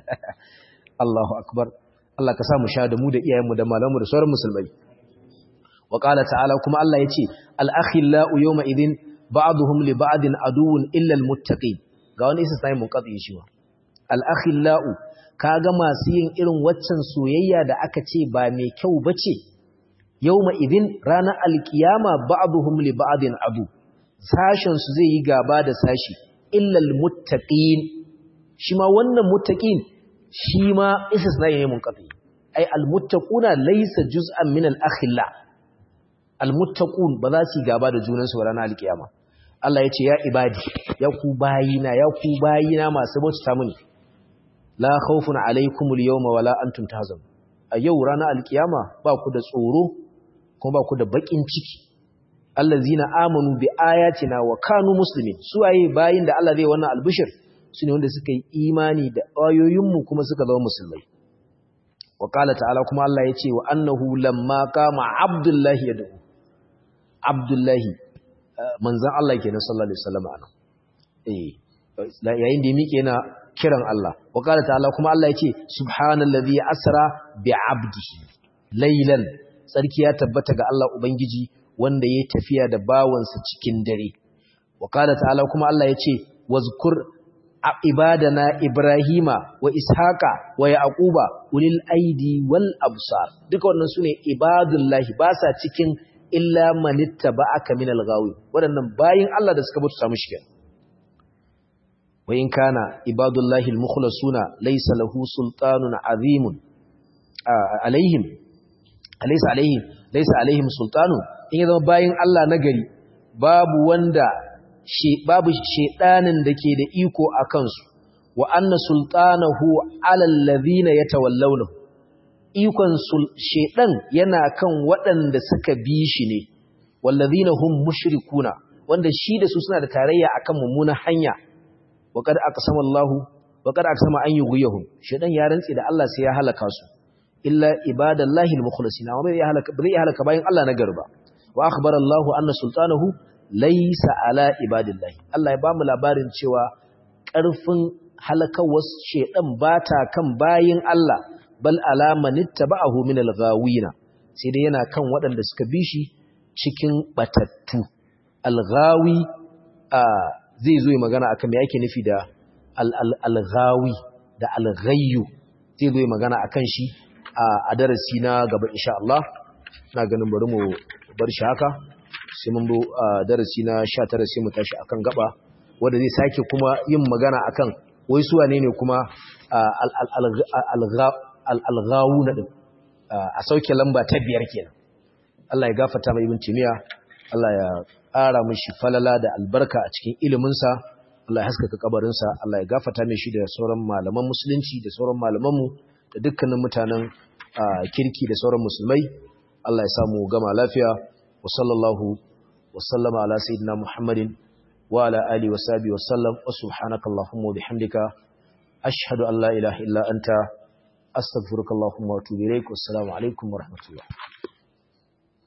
Allahu akbar Allah ka sa mu sha da mu da iyayenmu da malamu da sauran musulmai wa qala ta'ala kuma Allah yace al-akhillau yawma idhin ba'dhum li ba'din aduwwun illa al-muttaqin ga wani isa sai mun katsi shi wa al-akhillau kaga masu yin irin waccan soyayya da aka ce ba mai kyau bace yawma idhin ranar alkiyama ba'dhum li ba'din adu sashen su zai yi gaba da sashi illa al-muttaqin shi ma wannan muttaqin shi ma istisna ne mun kafi ai almuttaquna laysa juz'an min al-akhilla almuttaqun ba za su gaba da junansu ranar alkiyama Allah ya ce ya ibadi ya ku bayina ya ku bayina masu bauta mini la khawfun alaykum al-yawma wala antum tahzanun a yau ranar alkiyama ba ku da tsoro kuma ba ku da bakin ciki allazina amanu bi ayatina wa kanu muslimin su waye bayin da Allah zai wannan albishir su ne wanda suka yi imani da ayoyinmu kuma suka zama musulmai wa ƙala ta'ala kuma Allah ya ce wa annahu lamma kama abdullahi ya da'u abdullahi manzan Allah ke na sallallahu alaihi wasallam ana yayin da ya miƙe yana kiran Allah wa ƙala ta'ala kuma Allah ya ce subhanallazi asra bi abdihi laylan sarki ya tabbata ga Allah ubangiji wanda ya tafiya da bawansa cikin dare wa ƙala ta'ala kuma Allah ya ce wazkur ibadana Ibrahima wa Ishaqa wa Yaquba ulil aidi wal absar duka wannan sune ibadullahi ba sa cikin illa manittaba'aka minal ghawi wadannan bayin Allah da suka mutu mishi kenan wa in kana ibadullahi almukhlasuna laysa lahu sultanun azimun alaihim alaysa alaihim laysa alaihim sultanun in zama bayin Allah nagari babu wanda babu shedanin da ke da iko a kansu wa anna sultanahu alal ladhina yatawallawnahu ikon shedan yana kan waɗanda suka bi shi ne wallazina hum mushrikuna wanda shi da su suna da tarayya akan mummunan hanya wa qad aqsama Allahu wa qad aqsama an yughyahum shedan ya rantsi da Allah sai ya halaka su illa ibadallahi almukhlasina wa bai halaka bai halaka bayan Allah na garba wa akhbara Allahu anna sultanahu laysa ala ibadillahi Allah ya bamu labarin cewa ƙarfin halakawar shedan bata kan bayin Allah bal alama nittaba'ahu min al-ghawina sai dai yana kan waɗanda suka bi shi cikin batattu al-ghawi zai zo yi magana akan me yake nufi da al-ghawi da al-ghayyu zai zo yi magana akan shi a darasi na gaba insha Allah ina ganin bari mu bar shi haka sai mun zo darasi na 19 sai mu tashi akan gaba wanda zai sake kuma yin magana akan wai su wane ne kuma al-ghawuna din a sauke lamba ta biyar kenan Allah ya gafarta mai ibn timiya Allah ya ƙara mishi falala da albarka a cikin iliminsa Allah ya haskaka kabarinsa Allah ya gafarta mai shi da sauran malaman musulunci da sauran malamanmu da dukkanin mutanen kirki da sauran musulmai Allah ya samu gama lafiya wa sallallahu wa sallama ala sayyidina Muhammadin wa ala alihi wa sahbihi wa sallam wa subhanakallahumma wa bihamdika ashhadu an la ilaha illa anta astaghfiruka allahumma wa atubu ilaik wassalamu alaikum wa rahmatullah